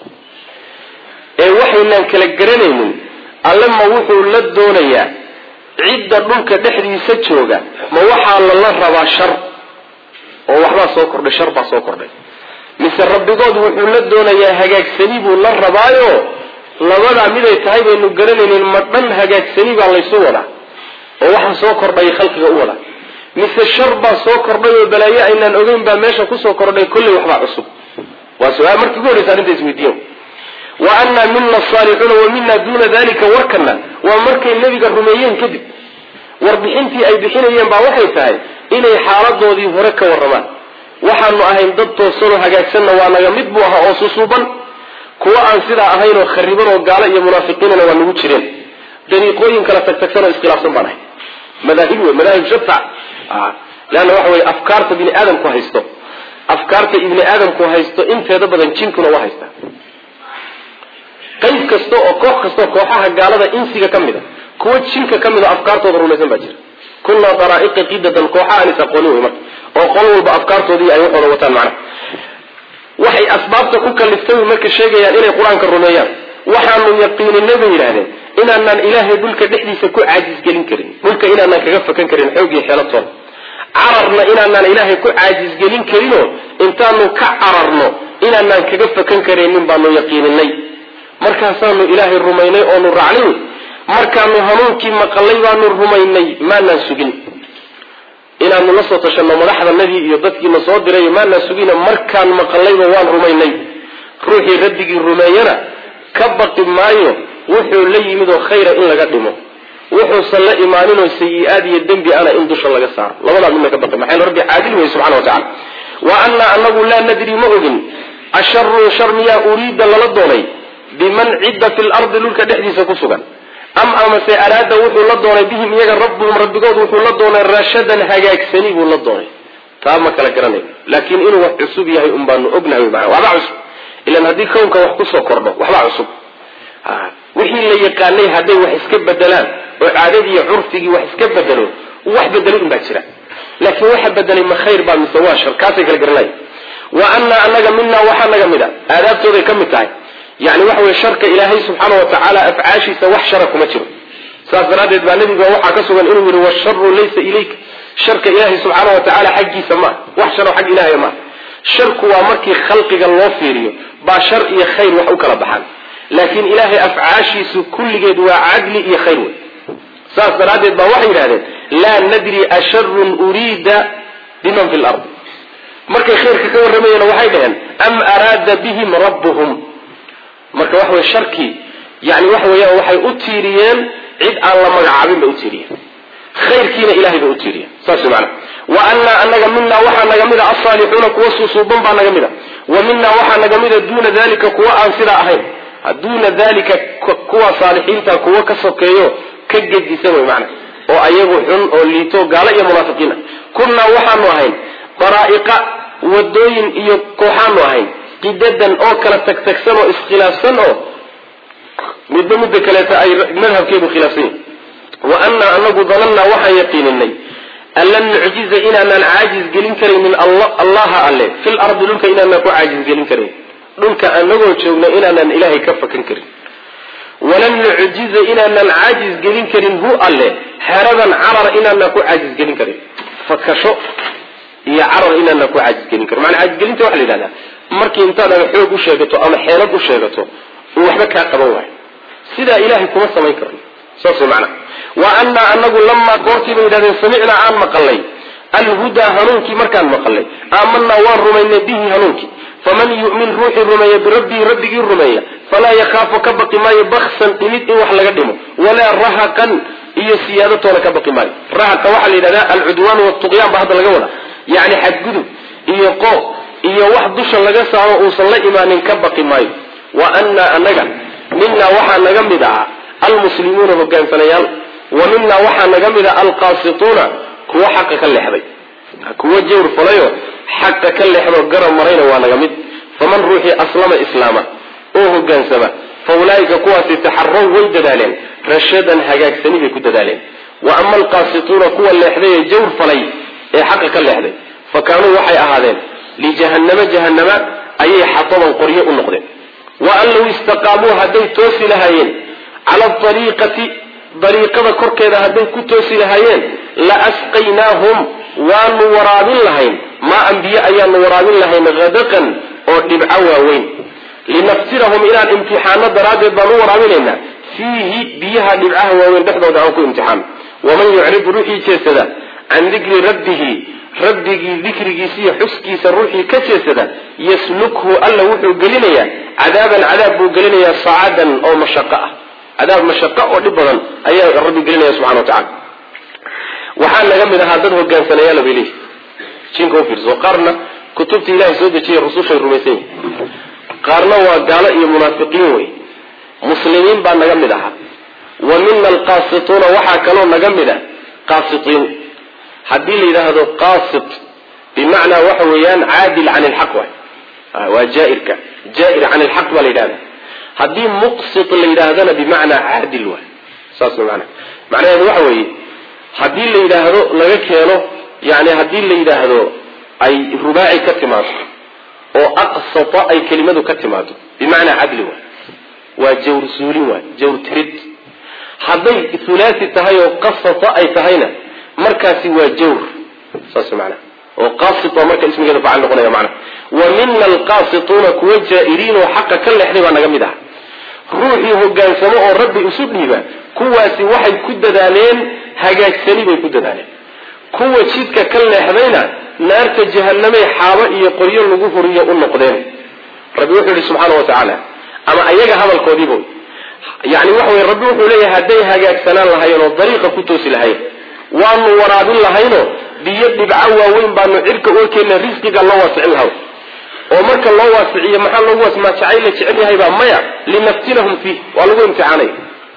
ee waxaynaan kala garanaynin alle ma wuxuu la doonayaa cidda dhulka dhexdiisa jooga ma waxaa lala rabaa shar oo waxbaa soo kordhay shar baa soo kordhay mise rabbigood wuxuu la doonayaa hagaagsani buu la rabaayo labadaa miday tahay baynu garanaynin ma dhan hagaagsani baa laysu wadaa oo waxaa soo kordhay khalqiga u wadaa mise shar baa soo kordhay oo balaayo aynaan ogeyn baa meesha kusoo kordhay kolley waxbaa cusub waa su-aal markii ugu horreysa arrinta isweydiiya wa annaa mina asaalixuuna wa mina duuna dalika warkana waa markay nebiga rumeeyeen kadib warbixintii ay bixinayeen baa waxay tahay inay xaaladoodii hore ka warramaan waxaanu ahayn dad toosanoo hagaagsanna waa naga mid buu ahaa oo susuuban kuwa aan sidaa ahayn oo khariban oo gaalo iyo munaafiqiinana waa nagu jireen dariiqooyin kala tagtagsan oo iskhilaafsan baan ahay madaahib wey madaahib shafac leanna waxa weye afkaarta bini aadamku haysto afkaarta ibni aadamku haysto inteeda badan jinkuna waa haystaa qayb kasta oo koox kastaoo kooxaha gaalada insiga ka mid a kuwa jinka ka mid a afkaartooda rumaysan baa jira kunaa daraa'iqa qidadan kooxa aan is aqoonin wey marka oo qol walba afkaartoodii ay waxooda wataan macnaha waxay asbaabta ku kaliftay marka sheegayaan inay qur-aanka rumeeyaan waxaanu yaqiininay bay yidhahdeen inaanaan ilaahay dhulka dhexdiisa ku caajisgelin karin dhulka inaanaan kaga fakan karin xoog iyo xeelatoona cararna inaanaan ilaahay ku caajisgelin karinoo intaanu ka cararno inaanaan kaga fakan karaynin baanu yaqiininay markaasaanu ilaahay rumaynay oonu raacnay markaanu hanuunkii maqalay baanu rumaynay maanaan sugin inaanu la soo tashanno madaxdanadii iyo dadkiina soo diray maanaan sugina markaan maqallayba waan rumaynay ruuxii rabbigii rumeeyana ka baqi maayo wuxuu la yimid oo khayra in laga dhimo wuxuusan la imaaninoo sayi-aad iyo dembi ana in dusha laga saaro labadaa midna ka baqi maxay rabbi caadil weye subxana wa tacala wa annaa anagu laa nadri ma ogin asharun shar miyaa uriida lala doonay biman cidda fi lardi dhulka dhexdiisa ku sugan am amase araada wuxuu la doonay bihim iyaga rabbuhum rabbigood wuxuu la doonay rashadan hagaagsani buu la doonay taa ma kala garanayo laakiin inuu wax cusub yahay un baanu ognahay maa waxba cusub ilan haddii kownka wax kusoo kordho waxba cusub wixii la yaqaanay hadday wax iska bedelaan oo caadadii iyo curfigii wax iska bedelo wax bedelay un baa jira laakiin waxa bedelay ma khayr baa mise waa shar kaasay kala garanaya wa anaa anaga minaa waxaa naga mid a aadaabtooday ka mid tahay yani waxa weye sharka ilaahay subxaana wa tacaala afcaashiisa wax shara kuma jiro saas daraaddeed baa nabiga waxaa ka sugan inuu yihi washaru laysa ilayka sharka ilaahay subxaana wa tacaala xaggiisa maa wax sharo xag ilaahay maa sharku waa markii khalqiga loo fiiriyo baa shar iyo khayr wax u kala baxaan laakiin ilaahay afcaashiisu kulligeed waa cadli iyo khayr wey saas daraaddeed baa waxay yidhahdeen laa nadri asharun uriida biman fi lard markay khayrka ka warramayeen waxay dhaheen am araada bihim rabbuhum marka waxa weye sharkii yani waxa weeyaan waxay u tiiriyeen cid aan la magacaabin bay u tiiriyeen khayrkiina ilahay bay u tiiriyeen saas maana wa anaa anaga minaa waxaa naga mida asaalixuuna kuwa suusuuban baa naga mida wa minaa waxaa naga mida duuna dalika kuwa aan sidaa ahayn duuna dalika kuwa saalixiinta kuwa ka sokeeyo ka gedisan wey maana oo ayagu xun oo liito gaalo iyo munaafiqiin ah kunnaa waxaanu ahayn daraa'iqa wadooyin iyo kooxaanu ahayn qidadan oo kala tagtagsan oo iskhilaafsan oo midba midda kaleeta ay madhabkeedu khilaafsan yahi wa annaa anagu danannaa waxaan yaqiininay an lan nucjiza inaanaan caajiz gelin karaynin allaha alle fil ardi dhulka inaanaan ku caajiz gelin karayn dhulka anagoo joogno inaanaan ilaahay ka fakan karin walan nucjiza inaanaan caajiz gelin karin hu alle xeradan carar inaanaan ku caajiz gelin karin fakasho iyo carar inaanaan ku caajiz gelin karin maanaa caajizgelinta waxa la yidhahdaa markii intaad ama xoog u sheegato ama xeelad u sheegato uu waxba kaa qaban waayo sidaa ilaahay kuma samayn karno saas way macnaa wa annaa anagu lamaa goortii bay yidhahdeen samicnaa aan maqalay alhudaa hanuunkii markaan maqalay aamanaa waan rumaynay bihi hanuunkii faman yu'min ruuxii rumeeya birabbihi rabbigii rumeeya falaa yakhaafu ka baqi maayo baksan dhimid in wax laga dhimo walaa rahaqan iyo siyaadatoona ka baqi maayo rahaqa waxaa la yidhahdaa alcudwaan watuqyaan ba hadda laga wada yacni xadgudub iyo qoob iyo wax dusha laga saaro uusan la imaanin ka baqi maayo wa annaa anaga minaa waxaa naga mid aha almuslimuuna hogaansanayaal wa minaa waxaa naga mid ah alqaasituuna kuwa xaqa ka leexday kuwa jawr falayo xaqa ka leexdo garab marayna waa naga mid faman ruuxii aslama islaama oo hogaansama fa ulaa'ika kuwaasi taxarow way dadaaleen rashadan hagaagsani bay ku dadaaleen wa ama alqaasituuna kuwa leexday ee jawr falay ee xaqa ka leexday fa kaanuu waxay ahaadeen lijahannama jahannama ayay xataban qoryo u noqdeen wa an low istaqaamuu hadday toosi lahaayeen cala ariiqati dariiqada korkeeda hadday ku toosi lahaayeen la asqaynaahum waanu waraabin lahayn maa ambiye ayaanu waraabin lahayn hadaqan oo dhibco waaweyn linaftirahum inaan imtixaano daraaddeed baan u waraabinaynaa fiihi biyaha dhibcaha waaweyn dhexdooda aan ku imtixaano waman yucrib ruuxii jeesada can dikri rabbihi rabbigii dikrigiisa iyo xuskiisa ruuxii ka jeesada yaslukhu alla wuxuu gelinayaa cadaaban cadaab buu gelinayaa sacadan oo mashaqo ah cadaab mashaqo oo dhib badan ayaa rabbi gelinaya subxana wa tacala waxaa naga mid ahaa dad hogaansanayaala bay leeyihi jinka ufiirso qaarna kutubta ilahay soo dejiyay rusushay rumaysan yihin qaarna waa gaalo iyo munaafiqiin wey muslimiin baa naga mid ahaa wa mina alqaasituuna waxaa kaloo naga mid ah qaasitiin haddii la yidhaahdo qaasit bimacnaa waxa weeyaan caadil can ilxaq waay waa jaairka jaair can ilxaq baa la yidhahda haddii muqsit la yidhaahdana bimacnaa caadil waay saas mana macnaheedu waxa weeye haddii la yidhaahdo laga keeno yani haddii la yidhaahdo ay rubaaci ka timaado oo aqsata ay kelimadu ka timaado bimacnaa cadli waay waa jawr suulin waay jawr tirid hadday hulaasi tahay oo qasata ay tahayna markaasi waa jawr saas maanaa oo qasit waa marka ismigeeda facal noqonaya macna wa mina alqaasituuna kuwa jaa-iriin oo xaqa ka leexday baa naga mid ah ruuxii hogaansamo oo rabbi isu dhiiba kuwaasi waxay ku dadaaleen hagaagsani bay ku dadaaleen kuwa jidka ka leexdayna naarta jahanamay xaabo iyo qoryo lagu huriyo u noqdeen rabbi wuxuu yihi subxaana wa tacaala ama ayaga hadalkoodiiba yani waxa wey rabbi wuxuu leeyahay hadday hagaagsanaan lahayen oo dariiqa ku toosi lahayn waanu waraabin lahayno biyo dhibco waaweyn baanu cirka ukeena risqiga loo waasicin laha oo marka loo waasiciyo maxaa loogu waas maa jacayl la jecel yahaybaa maya linaftinahum fiih waa lagu imtixaanaya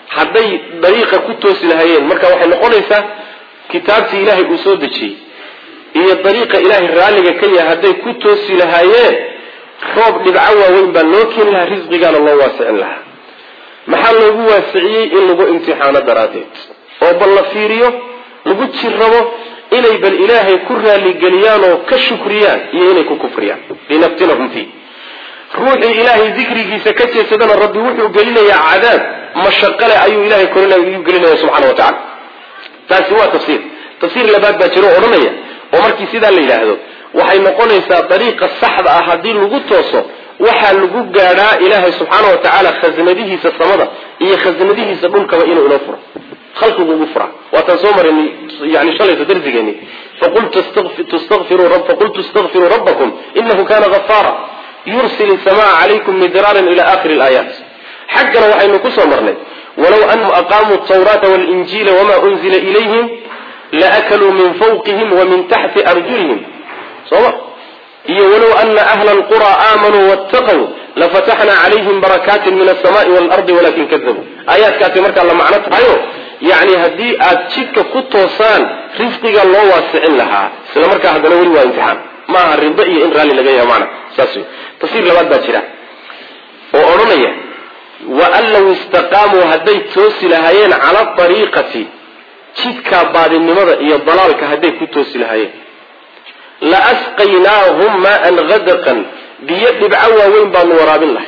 hadday dariiqa ku toosi lahaayeen marka waxay noqonaysaa kitaabtii ilaahay uu soo dejiyey iyo dariiqa ilaahay raalliga ka yahay hadday ku toosi lahaayeen roob dhibco waaweyn baa loo keeni lahaa risqigaana loo waasicin lahaa maxaa loogu waasiciyey in lagu imtixaano daraaddeed oo bal la fiiriyo lagu jirrabo inay bal ilaahay ku raalligeliyaan oo ka shukriyaan iyo inay ku kufriyaan linaftinahum fii ruuxii ilaahay dikrigiisa ka jeedsadana rabbi wuxuu gelinayaa cadaab mashaqale ayuu ilahay koryu gelinaya subxana wa tacala taasi waa tafsiir tafsiir labaad baa jiro o odhanaya oo markii sidaa la yidhaahdo waxay noqonaysaa dariiqa saxda ah haddii lagu tooso waxaa lagu gaadhaa ilaahay subxaana wa tacaala khasnadihiisa samada iyo khasnadihiisa dhulkaba inuu inoo furo khalqigu ugu furaa waataan soo marinay yani shalayta darsigeeni faqultu istakfiruu rabbakum inahu kana gafaara yursil isamaa calaykum midraaran ila akhiri laayaat xaggana waxaynu kusoo marnay walow anahum aqaamuu tawraata walinjiila wama unzila ilayhim laakaluu min fawqihim wa min taxti arjulihim sooma iyo walow ana ahla alqura aamanuu wattaqw lafataxna calayhim barakaatin min alsamaai waalardi walakin kadabuu aayaadkaasi markaa la macno tahayo yani haddii aad jidka ku toosaan risqiga loo waasicin lahaa isla markaa haddana weli waa imtixaan ma aha rido iyo in raalli laga yaha mana saas wey tafsiir labaad baa jira oo odhanaya waan law istaqaamuu hadday toosi lahaayeen cala ariiqati jidkaa baadinimada iyo dalaalka hadday ku toosi lahaayeen la asqaynaahum maan hadaqan biyo dhibco waaweyn baanu waraabin lahay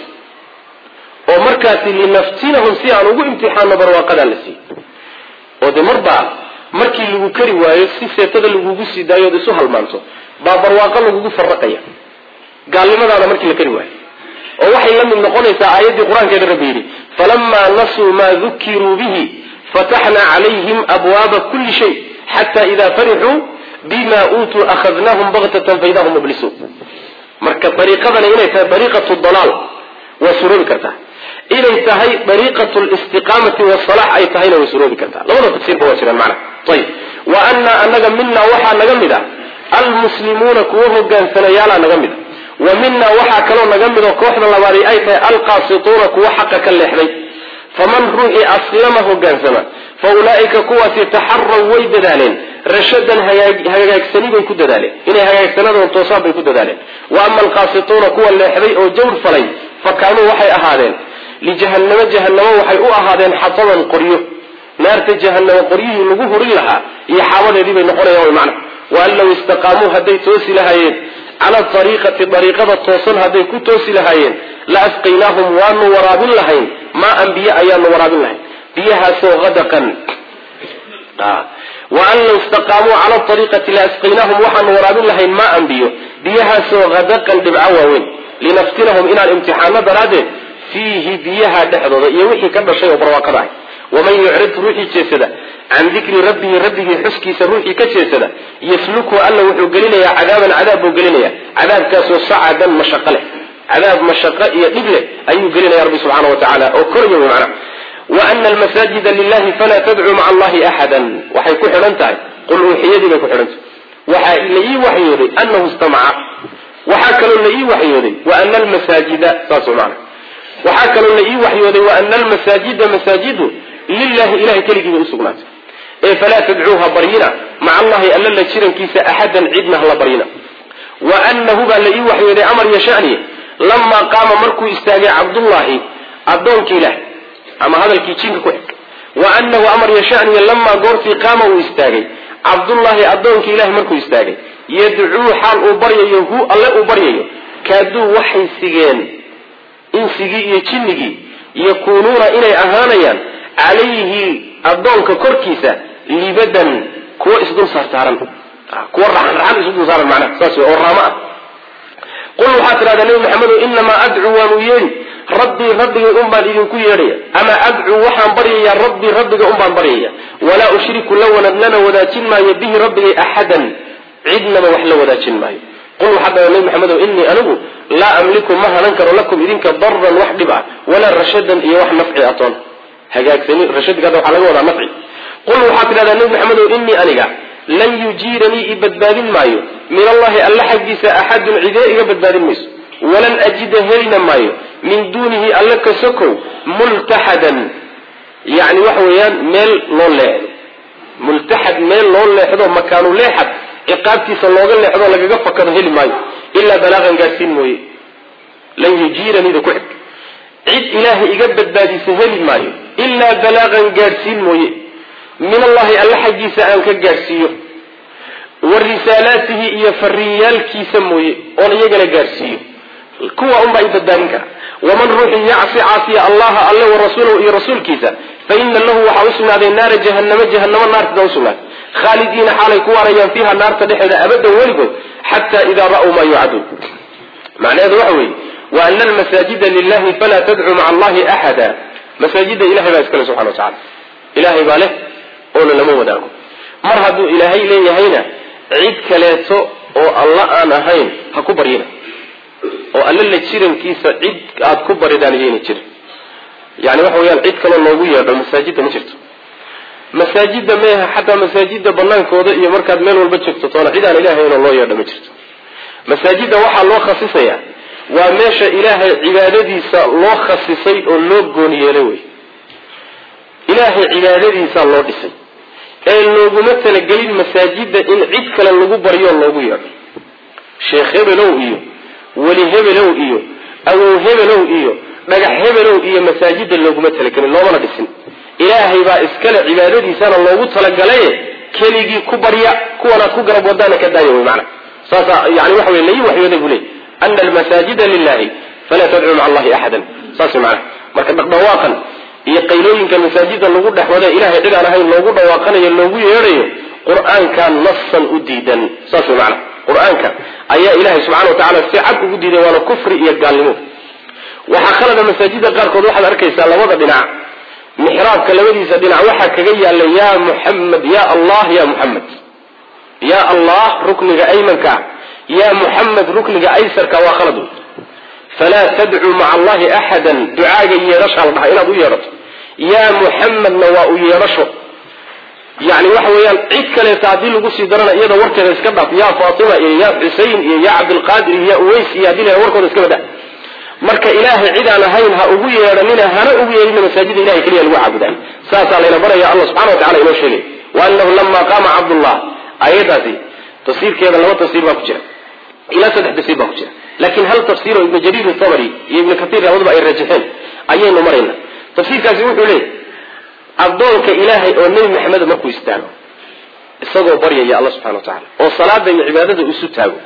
oo markaasi linaftinahum si aan ugu imtixaano barwaaqadaa la siiyey oo de marbaa markii lagu kari waayo si seetada lagugu sii daayo od isu halmaanto baa barwaaqo lagugu faraqaya gaalnimadaana markii la kari waayo oo waxay la mid noqonaysaa aayaddii qur-aankeeda rabbi yidhi falamaa nasuu maa dukiruu bihi fataxnaa calayhim abwaaba kulli shay xata ida farixuu bima uutuu akhadnaahum baktatan faida hum mublisuun marka dariiqadani inay tahay dariiqatu dalaal waa suroobi kartaa inay tahay dariiqatu listiqaamati wasalax ay tahayna way suroobi kartaa labada tafsiirba waa jiraan macna ayib wa anaa anaga minaa waxaa naga mid a almuslimuuna kuwa hogaansanayaala naga mid a wa minaa waxaa kaloo naga mid oo kooxda labaadi ay tahay alqaasituuna kuwa xaqa ka leexday faman ruuxii aslama hogaansama fa ulaa'ika kuwaasi taxaraw way dadaaleen rashadan hagaagsani bay ku dadaaleen inay hagaagsanadoo toosaan bay ku dadaaleen wa ama alqaasituuna kuwa leexday oo jawr falay fa kaanuu waxay ahaadeen lijahannamo jahannamo waxay u ahaadeen xataban qoryo naarta jahannamo qoryihii lagu hurin lahaa iyo xaabadeedii bay noqonayaan mana waan law istaqaamuu hadday toosi lahaayeen cala ariiqati ariiqada toosan hadday ku toosi lahaayeen la asqaynaahum waanu waraabin lahayn maa an biyo ayaanu waraabin lahayn biyahaasoo adaqan waan law istaqaamuu cala ariiqati la asqaynaahum waxaanu waraabin lahayn maa an biyo biyahaasoo hadaqan dhibco waaweyn linaftinahum inaan imtixaano daraaddeed fiihi biyaha dhexdooda iyo wixii ka dhashay oo barwaaqada ahy waman yucrid ruuxii jeesada can dikri rabbihi rabbigii xuskiisa ruuxii ka jeesada yaslukhu alla wuxuu gelinayaa cadaaban cadaab buu gelinaya cadaabkaasoo sacadan mashaqo leh cadaab mashaqo iyo dhib leh ayuu gelinaya rabbi subxaana wa tacaala oo koraya wey macna wa ana almasaajida lilahi falaa tadcuu maca allahi axadan waxay ku xidhan tahay qul uuxiyadii bay ku xidhan tahay waxaa la ii waxyooday anahu istamaca waxaa kaloo la ii waxyooday wa ana almasaajida saas mana waxaa kaloo la ii waxyooday wa ana almasaajida masaajidu lilahi ilahay keligii bay usugnaatay ee falaa tadcuuha baryina maca allahi alla la jirankiisa axadan cidna hala baryina wa anahu baa la ii waxyooday amar iyo shani lamaa qaama markuu istaagay cabdullaahi addoonkii ilaah ama hadalkii jinka ku xig wa anahu amar iyo shaniya lamaa goortii qaama uu istaagay cabdullaahi addoonkii ilahi markuu istaagay yadcuu xaal uu baryayo hu alle uu baryayo kaaduu waxay sigeen insigii iyo jinnigii yakuunuuna inay ahaanayaan calayhi addoonka korkiisa libadan kuwa isdul saartaaran kuwa raxan raxan isdul saaran macnaha saas wey oo raamo ah qul waxaad tidhahdaa nebi maxamedow inamaa adcuu waanu yeedhi rabbii rabbigay un baan idinku yeedhaya ama adcuu waxaan baryayaa rabbii rabbiga un baan baryaya walaa ushriku lana wadaajin maayo bihi rabbigay axadan cidnaba wax la wadaajin maayo qul waxaad dhahdaa nebi maxamedow inii anigu laa amliku ma hanan karo lakum idinka daran wax dhib ah walaa rashadan iyo wax nafci atoon hagaagsani rashadka hadda waxaa laga wadaa nafci qul waxaad tidhahdaa nebi maxamedow inii aniga lan yujiiranii i badbaadin maayo min allahi alla xaggiisa axadun cidee iga badbaadin mayso walan ajida helina maayo min duunihi alla ka sokow multaxadan yani waxa weeyaan meel loo leexdo multaxad meel loo leexdo makaanu leexad ciqaabtiisa looga leexdo lagaga fakado heli maayo ilaa balaaqan gaadhsiin mooye lan yujiiranida ku xig cid ilaahay iga badbaadisa heli maayo ilaa balaaqan gaadhsiin mooye min allahi alla xaggiisa aan ka gaadhsiiyo wa risaalaatihi iyo fariinyaalkiisa mooye oon iyagana gaadhsiiyo kuwa unbaa i badbaadin kara waman ruuxii yacsi caasiya allaha alle wa rasuulahu iyo rasuulkiisa fa ina lahu waxaa usugnaaday naara jahanamo jahanamo naartida usugnaaday khaalidiina xaalay ku waarayaan fiiha naarta dhexeeda abadan weligood xataa idaa ra'uu maa yucaduun macnaheedu waxa weeye wa ana almasaajida lilahi falaa tadcuu maca allahi axada masaajida ilahay baa iskale subxana wa tacala ilahay baa leh oona lama wadaago mar hadduu ilaahay leeyahayna cid kaleeto oo alla aan ahayn ha ku baryina oo alla la jirankiisa cid aada ku baridaan iyayna jirin yani waxa weyaan cid kaloo loogu yeedho masaajidda ma jirto masaajidda meeha xataa masaajidda banaankooda iyo markaad meel walba joogto toona cid aan ilaahayno loo yeedho ma jirto masaajidda waxaa loo khasisaya waa meesha ilaahay cibaadadiisa loo khasisay oo loo gooni yeelay wey ilaahay cibaadadiisaa loo dhisay ee looguma talagelin masaajidda in cid kale lagu baryo loogu yeedho sheekh hebelow iyo weli hebelow iyo awow hebelow iyo dhagax hebelow iyo masaajida looguma talagelin loomana dhisin ilaahay baa iskale cibaadadiisana loogu talagalaye keligii ku barya kuwanaad ku garab wadaana ka daaya wy maana saasa yani waxa wey layi waxyooday buu leey ana almasaajida lilahi falaa tadcuu maca allahi axadan saas mana marka dhaqdhawaaqan iyo qaylooyinka masaajida lagu dhex wada ilahay cid aan ahayn loogu dhawaaqanayo loogu yeedhayo qur-aanka nasan u diidan saas wey maana qur-aanka ayaa ilahay subxana wa tacala si cad ugu diiday waana kufri iyo gaalnimo waxaa khalada masaajida qaarkood waxaad arkaysaa labada dhinac mixraabka labadiisa dhinac waxaa kaga yaala ya muxamed ya allah ya muxamed ya allah rukniga aymanka ya muxamed rukniga aysarka waa khalad wey falaa tadcuu maca allahi axadan ducaaga yeedhashaa la dhaha inaad u yeedhato ya muxamedna waa u yeedhasho yani waxa weeyaan cid kaleeta haddii lagu sii darana iyada warkeeda iska dhaaf ya fatima iyo ya xusein iyo ya cabdilqaadir iyo ya uways iyo haddii la warkooda iska bada marka ilaahay cid aan ahayn ha ugu yeedhanina hana ugu yeedhina masaajida ilahay keliya lagu caabudaay saasaa layna baraya allah subxana wa tacala inoo sheegay wa anahu lama qaama cabdullah ayadaasi tafsiirkeeda laba tafsiir baa ku jira ilaa saddex tafsiir baa ku jira laakiin hal tafsiir oo ibnu jariir tabari iyo ibnu katiir labaduba ay rajaxeen ayaynu marayna tafsiirkaasi wuxuu leeyahy addoonka ilaahay oo nebi maxamed markuu istaago isagoo baryaya alla subxana wa tacala oo salaada iyo cibaadada isu taago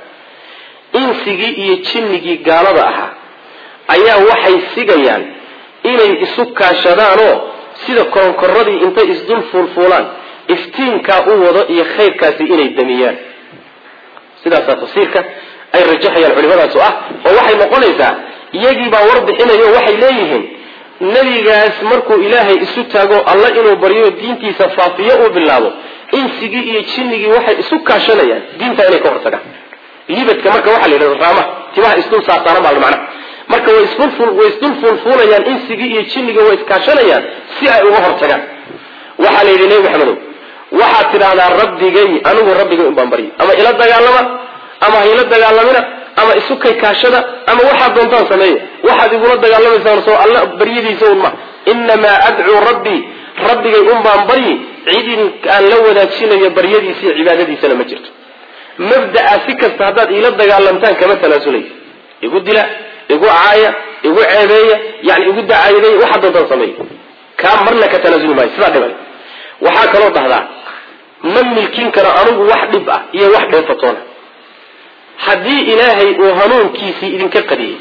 insigii iyo jinnigii gaalada ahaa ayaa waxay sigayaan inay isu kaashadaanoo sida koronkoradii intay isdul fuulfuulaan iftiinkaa u wado iyo khayrkaasi inay damiyaan sidaasaa tafsiirka ay rajaxayaan culimadaas oo ah oo waxay noqonaysaa iyagiibaa war bixinayo waxay leeyihiin nebigaas markuu ilaahay isu taago alla inuu baryo diintiisa faafiyo uu bilaabo insigii iyo jinnigii waxay isu kaashanayaan diinta inay ka hortagaan libadka marka waxaa la yidhahda raamaha timaha isdul saasaaran baa macna marka way isdulway isdul fuulfuulayaan insigii iyo jinnigii way iskaashanayaan si ay uga hortagaan waxaa la yidhi nebi maxamedow waxaad tidhaahdaa rabbigay anigu rabbigay un baan baryi ama ila dagaalama ama ha ila dagaalamina ama isu kay kaashada ama waxaad doontaan sameeya waxaad igula dagaalamaysaan soo alla baryadiisa un ma inamaa adcuu rabbii rabbigay un baan baryi cidin aan la wadaajinayo baryadiisa iyo cibaadadiisana ma jirto mabda'a si kasta haddaad iila dagaalamtaan kama tanaasulay igu dila igu caaya igu ceebeeya yani igu dacaayaday waxaad doontaan sameeya kaa marna ka tanaasuli maayo sidaa dhiban waxaa kaloo dhahdaa ma milkin karo anigu wax dhib ah iyo wax dheefatoona haddii ilaahay uu hanuunkiisii idinka qadiyey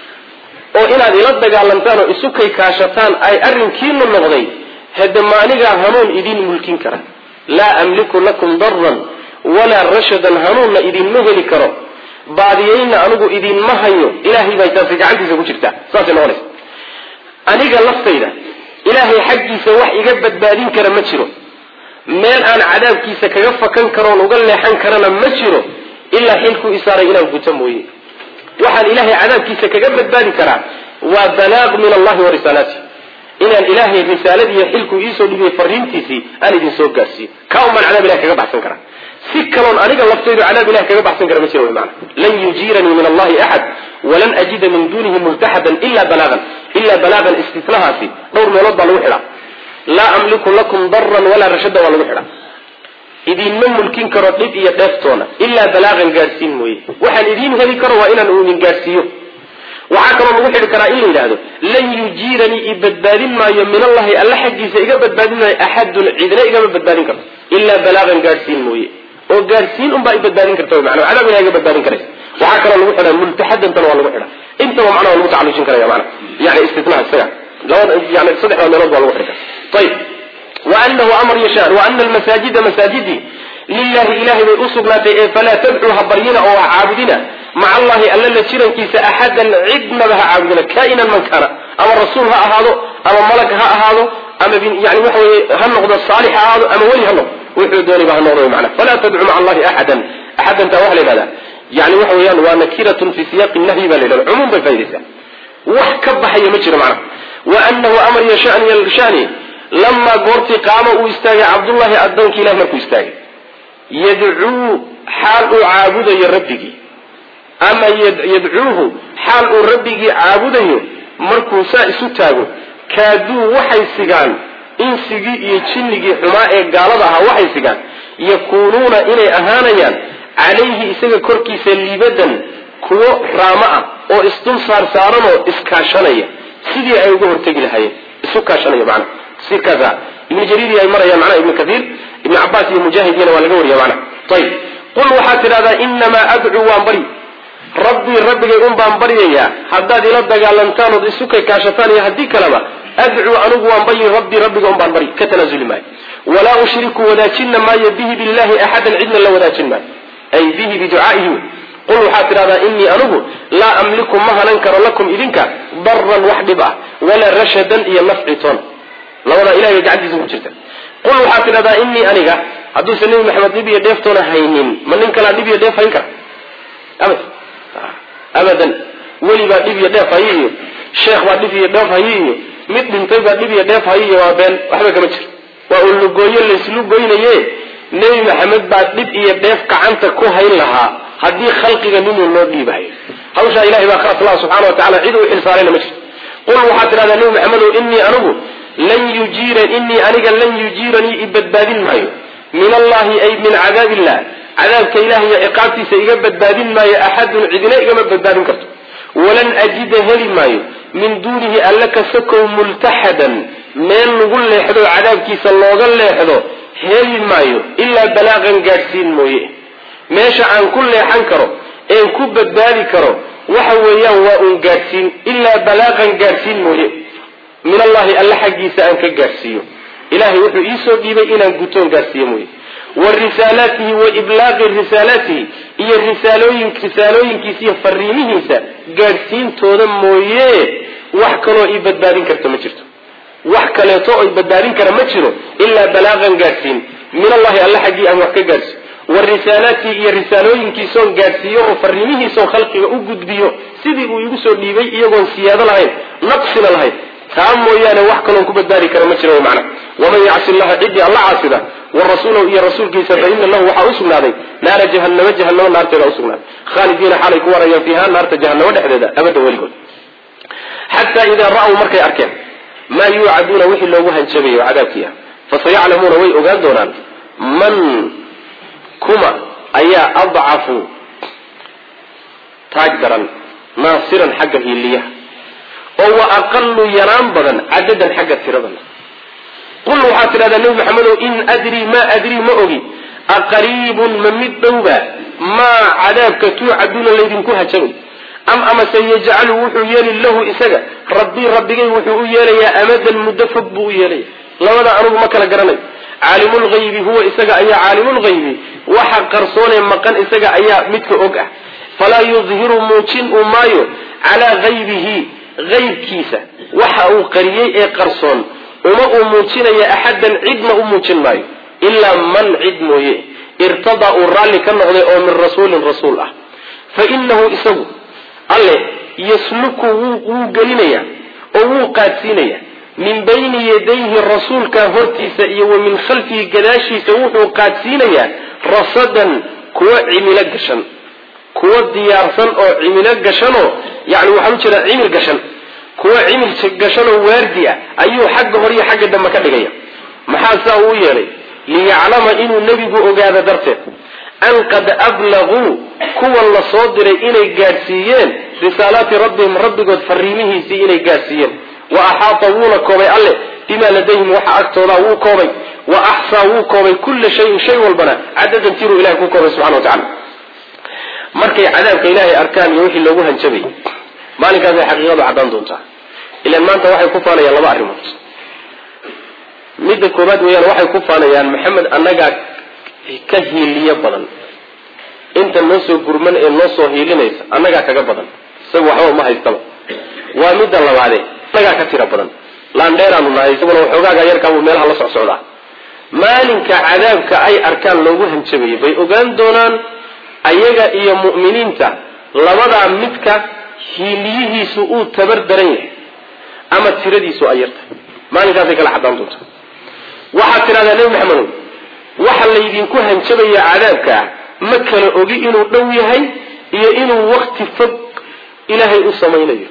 oo inaad ila dagaalamtaan oo isu kay kaashataan ay arrinkiinu noqday hade ma anigaa hanuun idin mulkin kara laa amliku lakum daran walaa rashadan hanuunna idinma heli karo baadiyeyna anigu idinma hayo ilaahay bay taasi gacantiisa ku jirtaa saasay noqonaysa aniga laftayda ilaahay xaggiisa wax iga badbaadin kara ma jiro meel aan cadaabkiisa kaga fakan karoon uga leexan karana ma jiro ilaa xilkuu isaaray inaan guto mooye waxaan ilaahay cadaabkiisa kaga badbaadi karaa waa balaaq min allahi wa risaalaati inaan ilaahay risaaladiiyo xilkuu iisoo dhibiyey fariintiisii aan idin soo gaarsiiyo kaa un baan cadaab ilahay kaga baxsan karaa si kaloon aniga laftaydu cadaab ilahay kaga baxsan kara ma jiro wy maana lan yujiiranii min allahi axad walan ajida min duunihi multaxadan ila balaagan ilaa balaagan istitnahaasi dhowr meelood baa lagu xidhaa laa amliku lakum daran walaa rashada waa lagu xidha idinma mulkin karo dhib iyo dheeftoona ilaa balaaqan gaadhsiin mooye waxaan idiin heli karo waa inaan uu idin gaadhsiiyo waxaa kaloo lagu xidhi karaa in la yidhaahdo lan yujiiranii i badbaadin maayo min allahi alla xaggiisa iga badbaadin maayo axadun cidna igama badbaadin karto ilaa balaaqan gaadhsiin mooye oo gaadhsiin unbaa i badbaadin karta mana cadaab ilaha iga badbaadin karaysa waxaa kaloo lagu xidha multaxadantana waa lagu xidha intaba macnaha lagu tacalujin karaya mana yani istitnaa isaga labada yani saddexda meelood baa lagu xidhi kara ayib waanahu amar yashaan waana almasaajida masaajidii lilahi ilahay bay usugnaatay ee falaa tadcuu ha baryina oo ha caabudina maca allahi alla la jirankiisa axadan cidnaba ha caabudina kainan man kaana ama rasuul ha ahaado ama malag ha ahaado ama yani waxa weye ha noqdo saalix ha ahaado ama weli ha noqdo wuxuu doonayba ha noqdo mana falaa tadcuu maca allahi axadan axadantaa waxa la yidhahdaa yani waxa weeyaan waa nakiratun fi siyaaqi nahyi baa la yidhahda cumuum bay faa'idaysaa wax ka baxaya ma jiro macnaha waanahu amar yashani yashani lamaa goortii qaama uu istaagay cabdullahi addoonki ilah markuu istaagay yadcuu xaal uu caabudayo rabbigii ama yadcuuhu xaal uu rabbigii caabudayo markuu saa isu taago kaaduu waxay sigaan insigii iyo jinnigii xumaa ee gaalada ahaa waxay sigaan yakuunuuna inay ahaanayaan calayhi isaga korkiisa liibadan kuwo raamo ah oo isdul saar saaranoo iskaashanaya sidii ay uga hortegi lahaayeen isu kaashanaya macnaha tafsiirkaasa ibnu jariiri ay marayaan macnaha ibnu kathiir ibnu cabaas iyo mujaahidiyana waa laga wariya macnaha ayib qul waxaad tidhahdaa inamaa adcuu waan bari rabbii rabbigay un baan baryayaa haddaad ila dagaalantaan ood isu kay kaashataan iyo haddii kaleba adcuu anigu waan baryi rabbii rabbiga un baan baryi ka tanaasuli maayo walaa ushriku wadaajinna maayo bihi billahi axadan cidna la wadaajin maayo ay bihi biducaa'ihi qul waxaad tidhahdaa inii anigu laa amliku ma hanan karo lakum idinka daran wax dhib ah walaa rashadan iyo nafci toon labadaa ilahay bay gacantiisa ku jirta qul waxaad tidhahdaa inii aniga hadduusan nebi maxamed dhib iyo dheeftoona haynin ma nin kalaa dhib iyo dheef hayn kara abad abadan weli baa dhib iyo dheef hayi iyo sheekh baa dhib iyo dheef hayi iyo mid dhintay baa dhib iyo dheef hayi iyo waa been waxba kama jiro waa un lugooyo layslugoynaye nebi maxamed baa dhib iyo dheef gacanta ku hayn lahaa haddii khalqiga ninuu loo dhiibahayo hawshaa ilahay baa khaas laha subxana wa tacala cid u xilsaarayna ma jirto qul waxaad tidhahdaa nebi maxamedow inii anigu lan yujiira inii aniga lan yujiiranii i badbaadin maayo min allahi ay min cadaab illah cadaabka ilaah iyo ciqaabtiisa iga badbaadin maayo axadun cidina igama badbaadin karto walan ajida heli maayo min duunihi alla ka sokow multaxadan meel lagu leexdo cadaabkiisa looga leexdo heli maayo ilaa balaaqan gaadhsiin mooye meesha aan ku leexan karo een ku badbaadi karo waxa weeyaan waa uun gaadhsiin ilaa balaaqan gaadhsiin mooye min allahi alla xaggiisa aan ka gaadhsiiyo ilahay wuxuu iisoo dhiibay inaan gutoon gaadhsiiyo mooye wa risaalaatihi wa iblaaqi risaalaatihi iyo risaalooyin risaalooyinkiisa iyo fariimihiisa gaadhsiintooda mooye wax kaloo ii badbaadin karta ma jirto wax kaleeto oo i badbaadin kara ma jiro ilaa balaaqan gaadhsiin min allahi alla xaggii aan wax ka gaadhsiiyo wa risaalaatihi iyo risaalooyinkiisoon gaadhsiiyo oo fariimihiisoon khalqiga u gudbiyo sidii uu igu soo dhiibay iyagoon siyaado lahayn naqsina lahayn taa mooyaane wax kaloon ku badbaadi kara ma jira macna waman yacsi llaha ciddii alla caasida wa rasuulahu iyo rasuulkiisa fa ina lahu waxaa usugnaaday naara jahanama jahanamo naarteeda usugnaaday khaalidiina xaalay ku warayaan fiiha naarta jahanamo dhexdeeda abadda weligood xataa idaa ra'w markay arkeen maa yuucaduuna wixii loogu hanjabayo cadaabkii ah fasayaclamuuna way ogaan doonaan man kuma ayaa adcafu taag daran naasiran xagga hiiliyaha oo wa aqalu yaraan badan cadadan xagga tiradan qul waxaad tidhahdaa nebi maxamedow in adrii ma adrii ma ogi aqariibun ma mid dhowba maa cadaabka tuucaduuna laydinku hajabay am amase yajcalu wuxuu yeeli lahu isaga rabbii rabbigay wuxuu u yeelayaa amadan muddo fog buu u yeelaya labada anugu ma kala garanayo caalimulghaybi huwa isaga ayaa caalimulghaybi waxa qarsoonee maqan isaga ayaa midka og ah falaa yudhiru muujin uu maayo calaa haybihi haybkiisa waxa uu qariyey ee qarsoon uma uu muujinaya axadan cidna u muujin maayo ilaa man cid mooye irtadaa uu raalli ka noqday oo min rasuulin rasuul ah fa inahu isagu alle yasluku wuu gelinaya oo wuu qaadsiinaya min bayni yadayhi rasuulka hortiisa iyo wa min khalfihi gadaashiisa wuxuu qaadsiinayaa rasadan kuwa cimilo gashan kuwa diyaarsan oo cimilo gashanoo yani waxaan u jeedaa cimil gashan kuwa cimil gashanoo waardi ah ayuu xagga hore iyo xagga dambe ka dhigaya maxaa saa uu yeelay liyaclama inuu nebigu ogaado darteed an qad ablaguu kuwan la soo diray inay gaadhsiiyeen risaalaati rabbihim rabbigood fariimihiisii inay gaadhsiiyeen wa axaata wuuna koobay alle bimaa ladayhim waxa agtooda wuu koobay wa axsaa wuu koobay kulla shayin shay walbana cadadan tiruu ilahay ku koobay subxana wa tacala markay cadaabka ilaahay arkaan iyo wixii loogu hanjabayy maalinkaasay xaqiiqadu caddaan doontaa ilaan maanta waxay ku faanayaan laba arrimood midda koobaad weeyaan waxay ku faanayaan maxamed annagaa ka hiiliyo badan inta noo soo gurman ee noo soo hiilinaysa annagaa kaga badan isaga waxba ma haystaba waa midda labaade annagaa ka tira badan laandheeraanu nahay isaguna waxoogaaga yarkaabuu meelaha la socsocdaa maalinka cadaabka ay arkaan loogu hanjabayay bay ogaan doonaan ayaga iyo mu'miniinta labadaa midka hiiliyihiisu uu tabar daran yahay ama tiradiisu ay yartahay maalinkaasay kala cadaan doonta waxaad tidhahdaa nebi maxamedow waxa laydinku hanjabaya cadaabkaa ma kala ogi inuu dhow yahay iyo inuu wakti fog ilaahay u samaynayo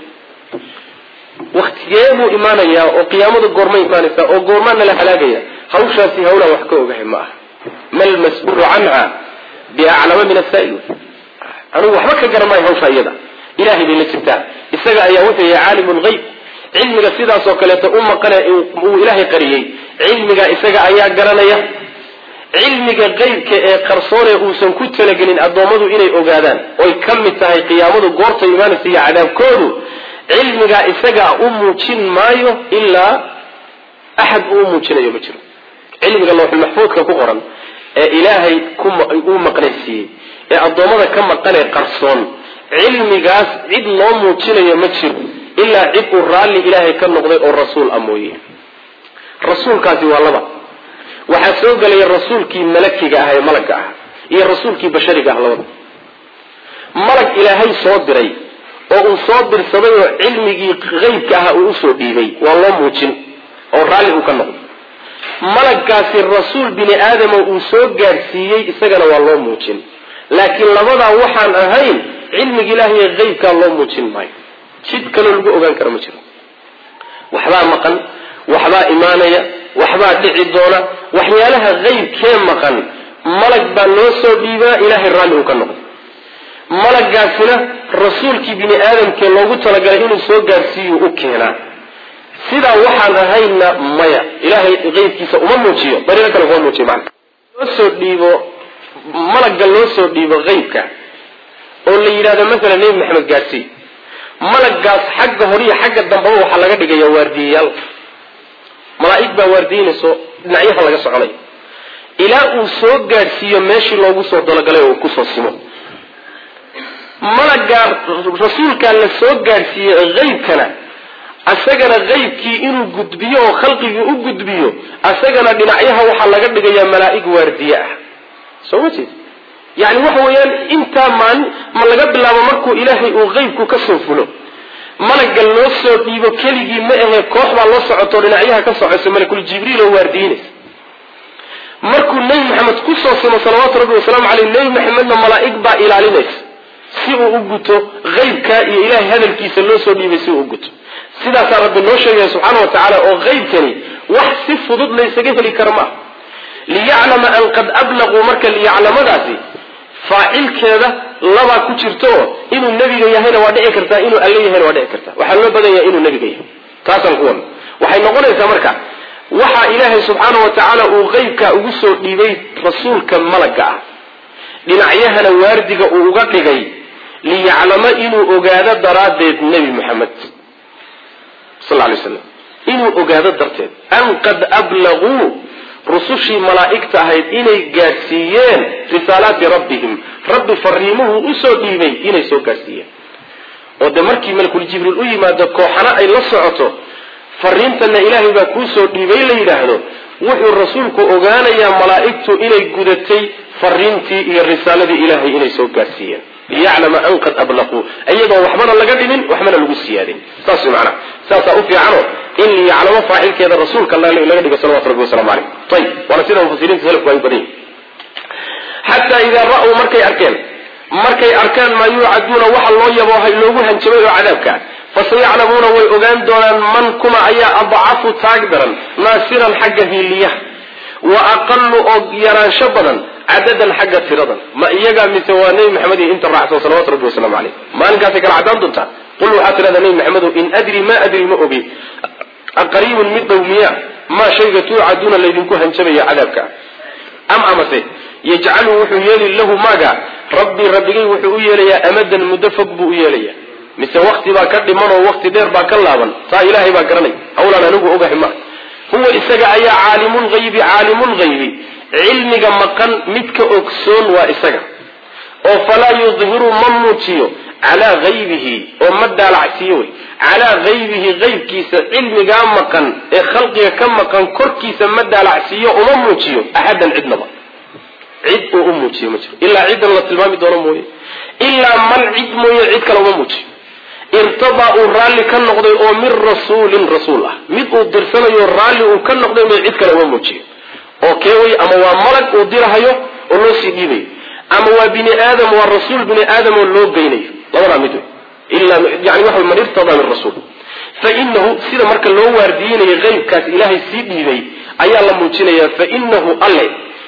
waktigee buu imaanayaa oo qiyaamadu goormay imaanaysaa oo goormaa nala halaagaya hawshaasi hawlaan wax ka ogahay ma aha mal mas-uulu canha biaclama min asaa'il anugu waxba ka garan maayo hawsha iyada ilahay bay la jirtaa isaga ayaa wuxuu yahay caalimu lgayb cilmiga sidaasoo kaleeto u maqane uu ilaahay qariyey cilmiga isaga ayaa garanaya cilmiga qeybka ee qarsoonee uusan ku talagelin addoommadu inay ogaadaan oy ka mid tahay qiyaamadu goorta imaanaysa iyo cadaabkoodu cilmigaa isagaa u muujin maayo ilaa axad uu muujinayo ma jiro cilmiga lawxulmaxfuudka ku qoran ee ilaahay uu maqnaysiiyey ee addoommada ka maqanee qarsoon cilmigaas cid loo muujinayo ma jiro ilaa cid uu raalli ilaahay ka noqday oo rasuul a mooye rasuulkaasi waa laba waxaa soo gelaya rasuulkii malakiga ah ee malagga ah iyo rasuulkii bashariga ah labada malag ilaahay soo diray oo uu soo dirsaday oo cilmigii qeybka ah uu usoo dhiibay waa loo muujin oo raalli uu ka noqday malaggaasi rasuul bini aadama uu soo gaadhsiiyey isagana waa loo muujin laakiin labadaa waxaan ahayn cilmiga ilaahay ee qeybkaa loo muujin maayo jid kaloo lagu ogaan kara ma jiro waxbaa maqan waxbaa imaanaya waxbaa dhici doona waxyaalaha qeybkee maqan malag baa loo soo dhiibaa ilaahay raalli uu ka noqday malaggaasina rasuulkii bini aadamkee loogu talagalay inuu soo gaadhsiiyu u keenaa sidaa waxaan ahaynna maya ilaahay qeybkiisa uma muujiyo dariiqo kale kuma muujiyo macna loo soo dhiibo malagga loo soo dhiibo qeybka oo la yidhahdo masalan nebi maxamed gaadhsii malaggaas xagga hore iyo xagga dambaba waxaa laga dhigaya waardiyayaal malaa'ig baa waardiynayso dhinacyaha laga soconay ilaa uu soo gaadhsiiyo meeshii loogu soo dalogalay oo uu kusoo simo malaggaa rasuulkaa la soo gaadhsiiyey qeybkana asagana qeybkii inuu gudbiyo oo khalqigii u gudbiyo asagana dhinacyaha waxaa laga dhigayaa malaa'ig waardiye ah soo ma jeed yani waxa weeyaan intaa maalin ma laga bilaabo markuu ilaahay uu qeybku ka soo fulo malagga loo soo dhiibo keligii ma ahee koox baa loo socoto dhinacyaha ka socayso malakul jibriil oo waardiinaysa markuu nebi maxamed kusoo simo salawaatu rabbi wasalaamu caleyh nebi maxamedna malaa'ig baa ilaalinaysa si uu u guto qeybkaa iyo ilaahay hadalkiisa loo soo dhiibay si uu u guto sidaasaa rabbi noo sheegaya subxaana wa tacaala oo qeybkani wax si fudud laysaga heli kara maaha liyaclama an qad ablaquu marka liyaclamadaasi faacilkeeda labaa ku jirto inuu nebiga yahayna waa dhici kartaa inuu alle yahayna waa dhici kartaa waxaa loo badan yahay inuu nebiga yahay taasaan ku wadna waxay noqonaysaa marka waxaa ilaahay subxaana wa tacaala uu qeybka ugu soo dhiibay rasuulka malagga ah dhinacyahana waardiga uu uga dhigay liyaclamo inuu ogaado daraaddeed nebi maxamed sal lay slam inuu ogaado darteed an qad ablaguu rusushii malaa'igta ahayd inay gaadhsiiyeen risaalaati rabbihim rabbi fariimuhu usoo dhiibay inay soo gaadhsiiyeen oo de markii malakul jibriil u yimaado kooxana ay la socoto fariintana ilaahay baa kuu soo dhiibay la yidhaahdo wuxuu rasuulku ogaanayaa malaa'igtu inay gudatay fariintii iyo risaaladii ilaahay inay soo gaadhsiiyeen liyaclama an qad ablaquu iyadoo waxbana laga dhimin waxbana lagu siyaadin saas way macnaha saasaa u fiicano in liyaclamo faacilkeeda rasuulka laga dhigo salawatu rabbi wasalamu caleyh ayib waana sida mufasiriinta salafku ay badan yihin xataa idaa ra-uu markay arkeen markay arkaan maa yuucaduuna waxa loo yaboohay loogu hanjabay oo cadaabka fasayaclamuuna way ogaan doonaan man kuma ayaa adcafu taag daran naasiran xagga hiiliyaha wa aqalu oo yaraansho badan cadadan xagga tiradan ma iyagaa mise waa nebi maxamed iyo inta raacsan salawatu rabbi wasalaamu caleyh maalinkaasay kala cadaan doontaa qul waxaa tidhahdaa nebi maxamedow in adri ma adri ma ogi aqariibun mid dhow miya maa shayga tuucaduuna laydinku hanjabaya cadaabka am amase yajcalu wuxuu yeeli lahu maaga rabbii rabbigay wuxuu u yeelayaa amadan muddo fog buu u yeelaya mise wakti baa ka dhiman oo wakti dheer baa ka laaban taa ilaahay baa garanay hawlaan anigu ogahay ma huwa isaga ayaa caalimulghaybi caalimulghaybi cilmiga maqan midka ogsoon waa isaga oo falaa yudhiru ma muujiyo calaa haybihi oo ma daalacsiiyo wey calaa haybihi haybkiisa cilmigaa maqan ee khalqiga ka maqan korkiisa ma daalacsiiyo uma muujiyo axadan cidnaba cid uu u muujiyo ma jiro ilaa ciddan la tilmaami doono mooye ilaa man cid mooye cid kale uma muujiyo irtadaa uu raalli ka noqday oo min rasuulin rasuul ah mid uu dirsanayo raalli uu ka noqday mooye cid kale uma muujiyo oo keeway ama waa malag uu dirahayo oo loo sii dhiibayo ama waa bini aadam waa rasuul bini aadam oo loo geynayo labadaa mid wey ilaa yani waxa man irtadaa min rasuul fa inahu sida marka loo waardiyeynayo qeybkaas ilaahay sii dhiibay ayaa la muujinayaa fa inahu alle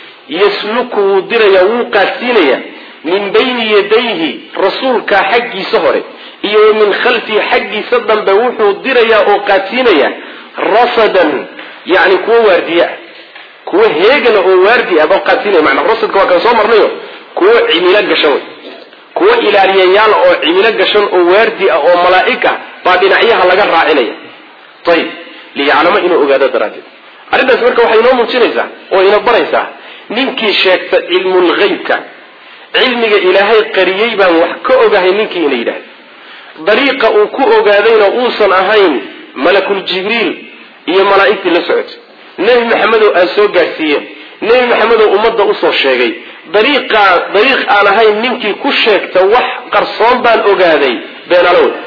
yasluku wuu dirayaa wuu qaadsiinayaa min bayni yadayhi rasuulkaa xaggiisa hore iyo wa min khalfihi xaggiisa dambe wuxuu dirayaa oo qaadsiinayaa rasadan yani kuwo waardiye ah kuwo heegana oo waardi ah baa qaadsiinaya manaa rasadka waa kan soo marnayo kuwo cimilo gashan wey kuwo ilaaliyayaal oo cimilo gashan oo waardi ah oo malaa'ig ah baa dhinacyaha laga raacinaya ayib liyaclamo inuu ogaado daraaddeed arrintaas marka waxay inoo muujinaysaa oo ina baraysaa ninkii sheegta cilmulghaybka cilmiga ilaahay qariyey baan wax ka ogahay ninkii ina yidhahda dariiqa uu ku ogaadayna uusan ahayn malakul jibriil iyo malaa'igtii la socotay nebi maxamedow aan soo gaadhsiiyeen nebi maxamedow ummadda usoo sheegay dariiqaa dariiq aan ahayn ninkii ku sheegta wax qarsoon baan ogaaday beenalo wey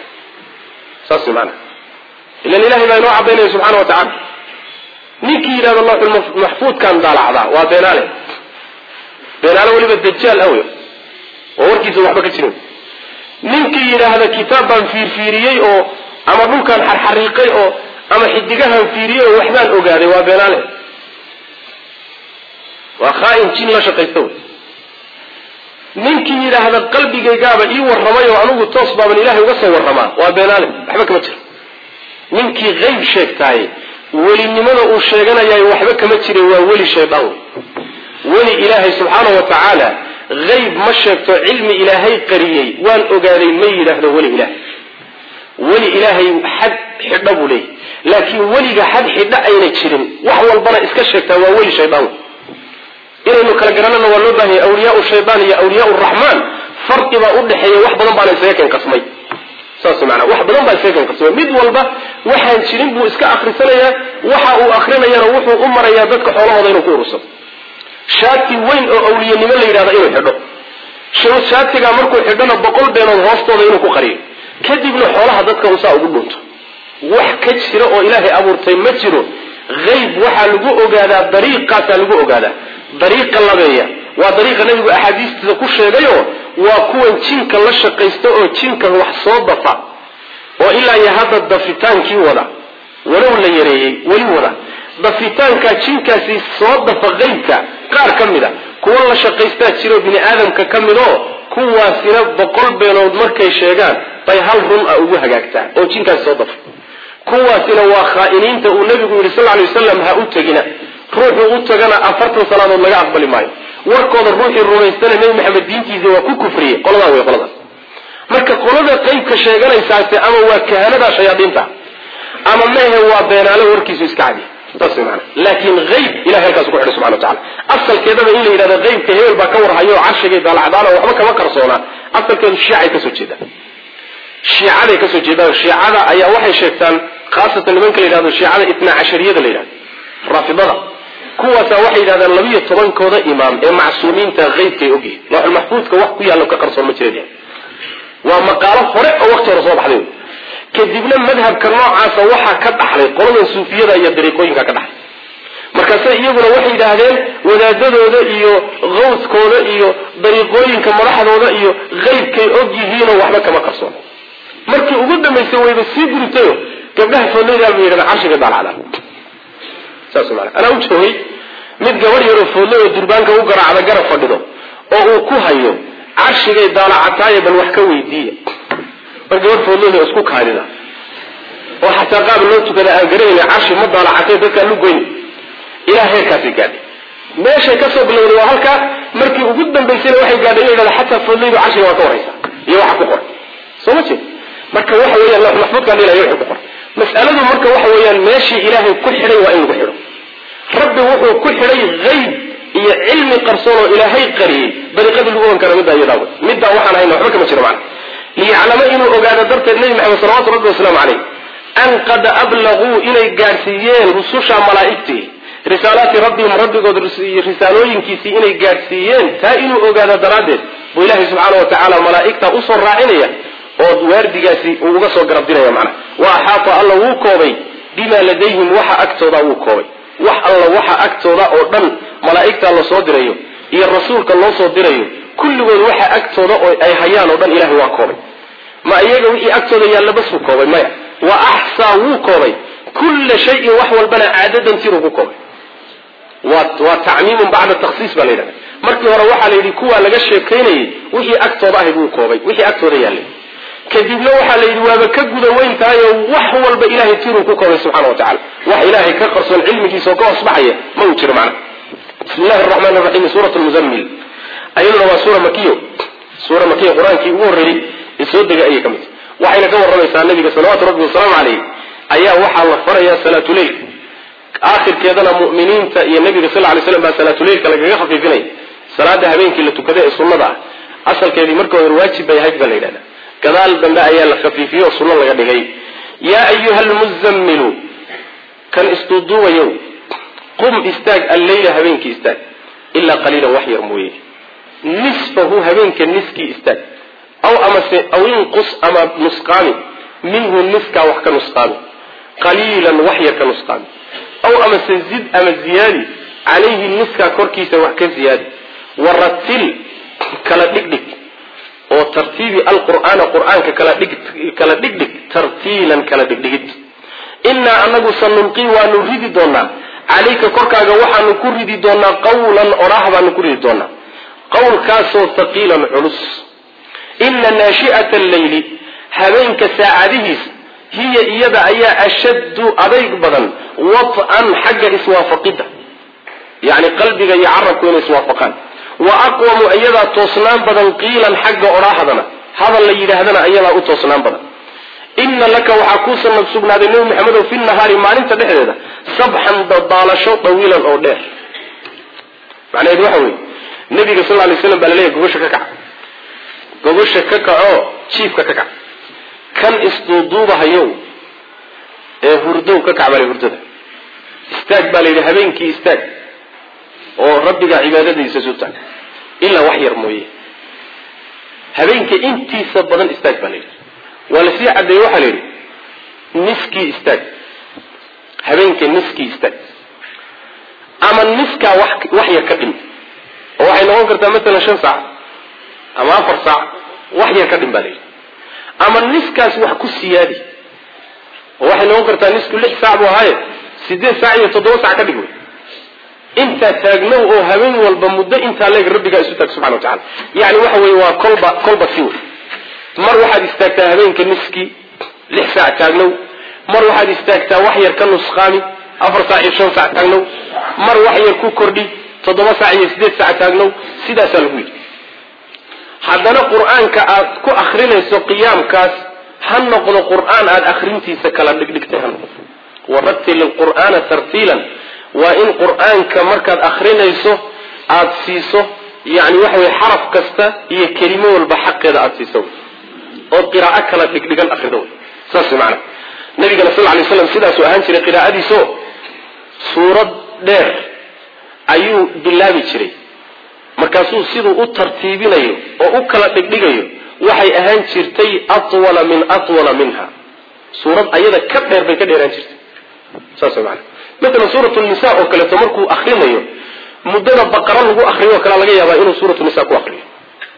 saas maana ilan ilahay baa inoo cadaynaya subxana wa tacala ninkii yidhahda lawxulmaxfuudkaan daalacdaa waa beenaale beenaale weliba dajaal awe oo warkiisa waxba ka jirin ninkii yidhaahda kitaab baan fiirfiiriyey oo ama dhulkaan xarxariiqay oo ama xidigahan fiiriyey oo waxbaan ogaaday waa beenaale waa khaain jin la shaqaysta wey ninkii yidhaahda qalbigaygaaba ii warramay oo anigu toos baaban ilahay uga soo warramaa waa beenaale waxba kama jiro ninkii qayb sheegtaaye welinimada uu sheeganayaay waxba kama jira waa weli shaydaan wey weli ilaahay subxaana wa tacaala hayb ma sheegto cilmi ilaahay qariyey waan ogaaday ma yidhaahdo weli ilaahay weli ilaahay xad xidho buu leeyahy laakiin weliga xad xidho ayna jirin wax walbana iska sheegtaa waa weli shaydaan wey inaynu kala garanana waa loo baahanya awliyaau shaydaan iyo awliyaa raxmaan farqi baa udhexeeya wax badan baana isaga keen qasmay saas maanaa wax badan baa isaga keen qasmay mid walba waxaan jirin buu iska akrisanayaa waxa uu akrinayana wuxuu u marayaa dadka xoolahooda inuu ku urursado shaati weyn oo awliyanimo la yidhahda inuu xidho shaatigaa markuu xidhona boqol beenood hoostooda inuu ku qariyo kadibna xoolaha dadka usaa ugu dhunto wax ka jira oo ilaahay abuurtay ma jiro hayb waxaa lagu ogaadaa dariiqaasaa lagu ogaadaa dariiqa labeeya waa dariiqa nabigu axaadiistiisa ku sheegayo waa kuwan jinka la shaqaysta oo jinka wax soo dafa oo ilaa iyo hadda dafitaankii wada walow la yareeyey weli wada dafitaankaa jinkaasi soo dafa qaybka qaar ka mid a kuwa la shaqaystaa jiroo bini aadamka ka mid oo kuwaasina boqol beenood markay sheegaan bay hal run a ugu hagaagtaa oo jinkaasi soo dafa kuwaasina waa khaa'iniinta uu nabigu yidhi sal lay waslam ha u tegina ruuxuu u tagana afartan salaadood laga aqbali maayo warkooda ruuxii rumaystana nebi maxamed diintiisa waa ku kufriyey qoladaa wey qoladaas marka qolada qeybka sheeganaysaase ama waa kahanada shayaadiinta ama mehe waa beenaale warkiisu iska cadi saas wey maana laakiin hayb ilahay halkaas ku xidhay subxana wa tacala asalkeedaba in la yidhahdo haybka hebel baa ka warhayo oo carshigay daalacdaana waxba kama qarsoonaa asalkeedu shiicay kasoo jeedaan shiicaday kasoo jeedaan shiicada ayaa waxay sheegtaan khaasatan nimanka la yidhahdo shiicada itna cashariyada la yidhahdo raafidada kuwaasaa waxay yidhahdaan labiyo tobankooda imaam ee macsuumiinta haybkay ogyihin looxulmaxfuudka wax ku yaallo ka qarsoon ma jireen waa maqaalo hore oo waqti hore soo baxday kadibna madhabka noocaasa waxaa ka dhaxlay qoladan suufiyada iyo dariiqooyinka ka dhaxlay markaase iyaguna waxay yidhaahdeen wadaadadooda iyo qawskooda iyo dariiqooyinka madaxdooda iyo haybkay og yihiinoo waxba kama qarsoon markii ugu dambaysay wayba sii guritayo gabdhaha foodlaydaal bay yidhahda carshiga daalacdaan saas maana anaa u joogay mid gabadh yaroo foodlay oo durbaanka u garaacda garab fadhido oo uu ku hayo carshigay daalacataaye bal wax ka weydiiya mar gabadh foodlayda isku kaadida oo xataa qaab loo tukada aan garanayna carshi ma daalacatay dadkaan lu goyn ilaa heerkaasay gaadhay meeshay kasoo bilowday waa halkaa markii ugu dambaysayna waxay gaadhay in yidhahda xataa foodlaydu carshiga waa ka waraysa iyo waxa ku qoray soo ma jeed marka waxa weeyaan lawx maxfuudkaan ilahay wuxuu ku qoray mas'aladu marka waxa weeyaan meeshii ilaahay ku xidhay waa in lagu xidho rabbi wuxuu ku xidhay hayb iyo cilmi qarsoon oo ilaahay qariyey dariiqadii lagu ogan kara middaa iyadaaba middaa waxaan hayna waxba kama jiro macna liyaclama inuu ogaado darteed nebi maxamed salawatu rabbi wasalaamu caleyh an qad ablaguu inay gaadhsiiyeen rususha malaa'igtii risaalaati rabbihim rabbigood risaalooyinkiisii inay gaadhsiiyeen taa inuu ogaado daraaddeed buu ilaahay subxaana wa tacaala malaa'igtaa usoo raacinaya oo waardigaasi uu uga soo garabdinaya macnaha wa axaata alla wuu koobay bimaa ladayhim waxa agtooda wuu koobay wax alla waxa agtooda oo dhan malaa'igtaa lasoo dirayo iyo rasuulka loo soo dirayo kulligood waxa agtooda oo ay hayaan oo dhan ilahay waa koobay ma iyaga wixii agtooda yaalla basuu koobay maya wa axsaa wuu koobay kulla shayin wax walbana caadadan tiruu ku koobay waa tacmiimun bacda takhsiis baa la yidhahda markii hore waxaa la yidhi kuwaa laga sheekaynayay wixii agtooda ahayd wuu koobay wixii agtooda yaallay kadibna waxaa la yidhi waaba ka guda weyn tahay oo wax walba ilahay tiruu ku koobay subxana wa tacala wax ilaahay ka qarsoon cilmigiisa oo ka hoosbaxaya ma uu jiro macna bismi llahi araxmaan raxiim suurat lmuzammil ayaduna waa suura makiyo suura makiya qur-aankii ugu horreeyey ee soo degay ayay ka mid waxayna ka warramaysaa nabiga salawaatu rabbi wasalaamu caleyh ayaa waxaa la farayaa salaatuleilka aakhirkeedana mu'miniinta iyo nabiga sal lay slam baa salaatuleilka lagaga khafiifinaya salaada habeenkii la tukada ee sunnada ah asalkeedii marka hore waajib bay ahayd baa la yidhahda gadaal dambe ayaa la khafiifiyey oo sunno laga dhigay yaa ayuha almuzammilu kan isduuduubayow qum istaag alleyla habeenkii istaag ilaa qaliilan wax yar mooye nisfahu habeenka niskii istaag aw amase aw inqus ama nusqaami minhu niskaa wax ka nusqaami qaliilan wax yar ka nusqaami aw amase zid ama ziyaadi calayhi niskaa korkiisa wax ka ziyaadi waratil kala dhigdhig oo tartiibi alqur'aana qur'aanka kala dhig kala dhigdhig tartiilan kala dhigdhigid innaa anagu sanulqii waanu ridi doonaa calayka korkaaga waxaanu ku ridi doonaa qawlan odhaah baanu ku ridi doonaa qawlkaasoo haqiilan culus ina naashi'ata alleyli habeenka saacadihiisa hiya iyada ayaa ashaddu adayg badan wat'an xagga iswaafaqidda yacni qalbiga iyo carabku inay iswaafaqaan wa aqwamu iyadaa toosnaan badan qiilan xagga odhaahdana hadal la yidhaahdana iyadaa u toosnaan badan ina laka waxaa kuusan sugnaaday nebi maxamedow fi nahaari maalinta dhexdeeda sabxan dadaalasho dawiilan oo dheer macnaheedu waxa weeye nabiga sal lay slam baa laleeyahy gogosha ka kaca gogosha ka kacoo jiifka ka kac kan isduuduubahayow ee hurdow ka kac baa hurdada istaag baa la yidhi habeenkii istaag oo rabbiga cibaadadiisa sutaag ilaa wax yar mooye habeenka intiisa badan istaag baa la yidhi waa lasii caddeeye waxaa la yidhi niskii istaag habeenka niskii istaag ama niskaa wax wax yar ka dhim oo waxay noqon kartaa maalan shan saac ama afar saac wax yar ka dhim baa la yidhi ama niskaas wax ku siyaadi oo waxay noqon kartaa nisku lix saac buu ahaaye sideed saac iyo toddoba saac ka dhig wey intaa taagnow oo habeen walba muddo intaa leeg rabbigaa isu taag subxana wa tacala yani waxa weye waa kolba kolba si wey mar waxaad istaagtaa habeenka niskii lix saac taagnow mar waxaad istaagtaa wax yar ka nusqaami afar saac iyo shan saac taagnow mar wax yar ku kordhi toddoba saac iyo sideed saac taagnow sidaasaa lagu yidhi haddana qur-aanka aad ku akrinayso qiyaamkaas ha noqdo qur-aan aada akrintiisa kala dhigdhigtay ha noqdo warattil ilqur'aana tartiilan waa in qur-aanka markaad akrinayso aada siiso yani waxa weye xaraf kasta iyo kelimo walba xaqeeda aada siiso ood qiraa'o kala dhigdhigan akrido saas maana nabigana sal lay slam sidaasuu ahaan jiray qiraa'adiiso suurad dheer ayuu bilaabi jiray markaasuu siduu u tartiibinayo oo u kala dhigdhigayo waxay ahaan jirtay atwala min atwala minha suurad ayada ka dheer bay ka dheeraan jirtay saas maana maalan suurat nisa oo kaleeto markuu akrinayo muddada baqara lagu akriyo o kale laga yaabaa inuu suuratu nisa ku akriyo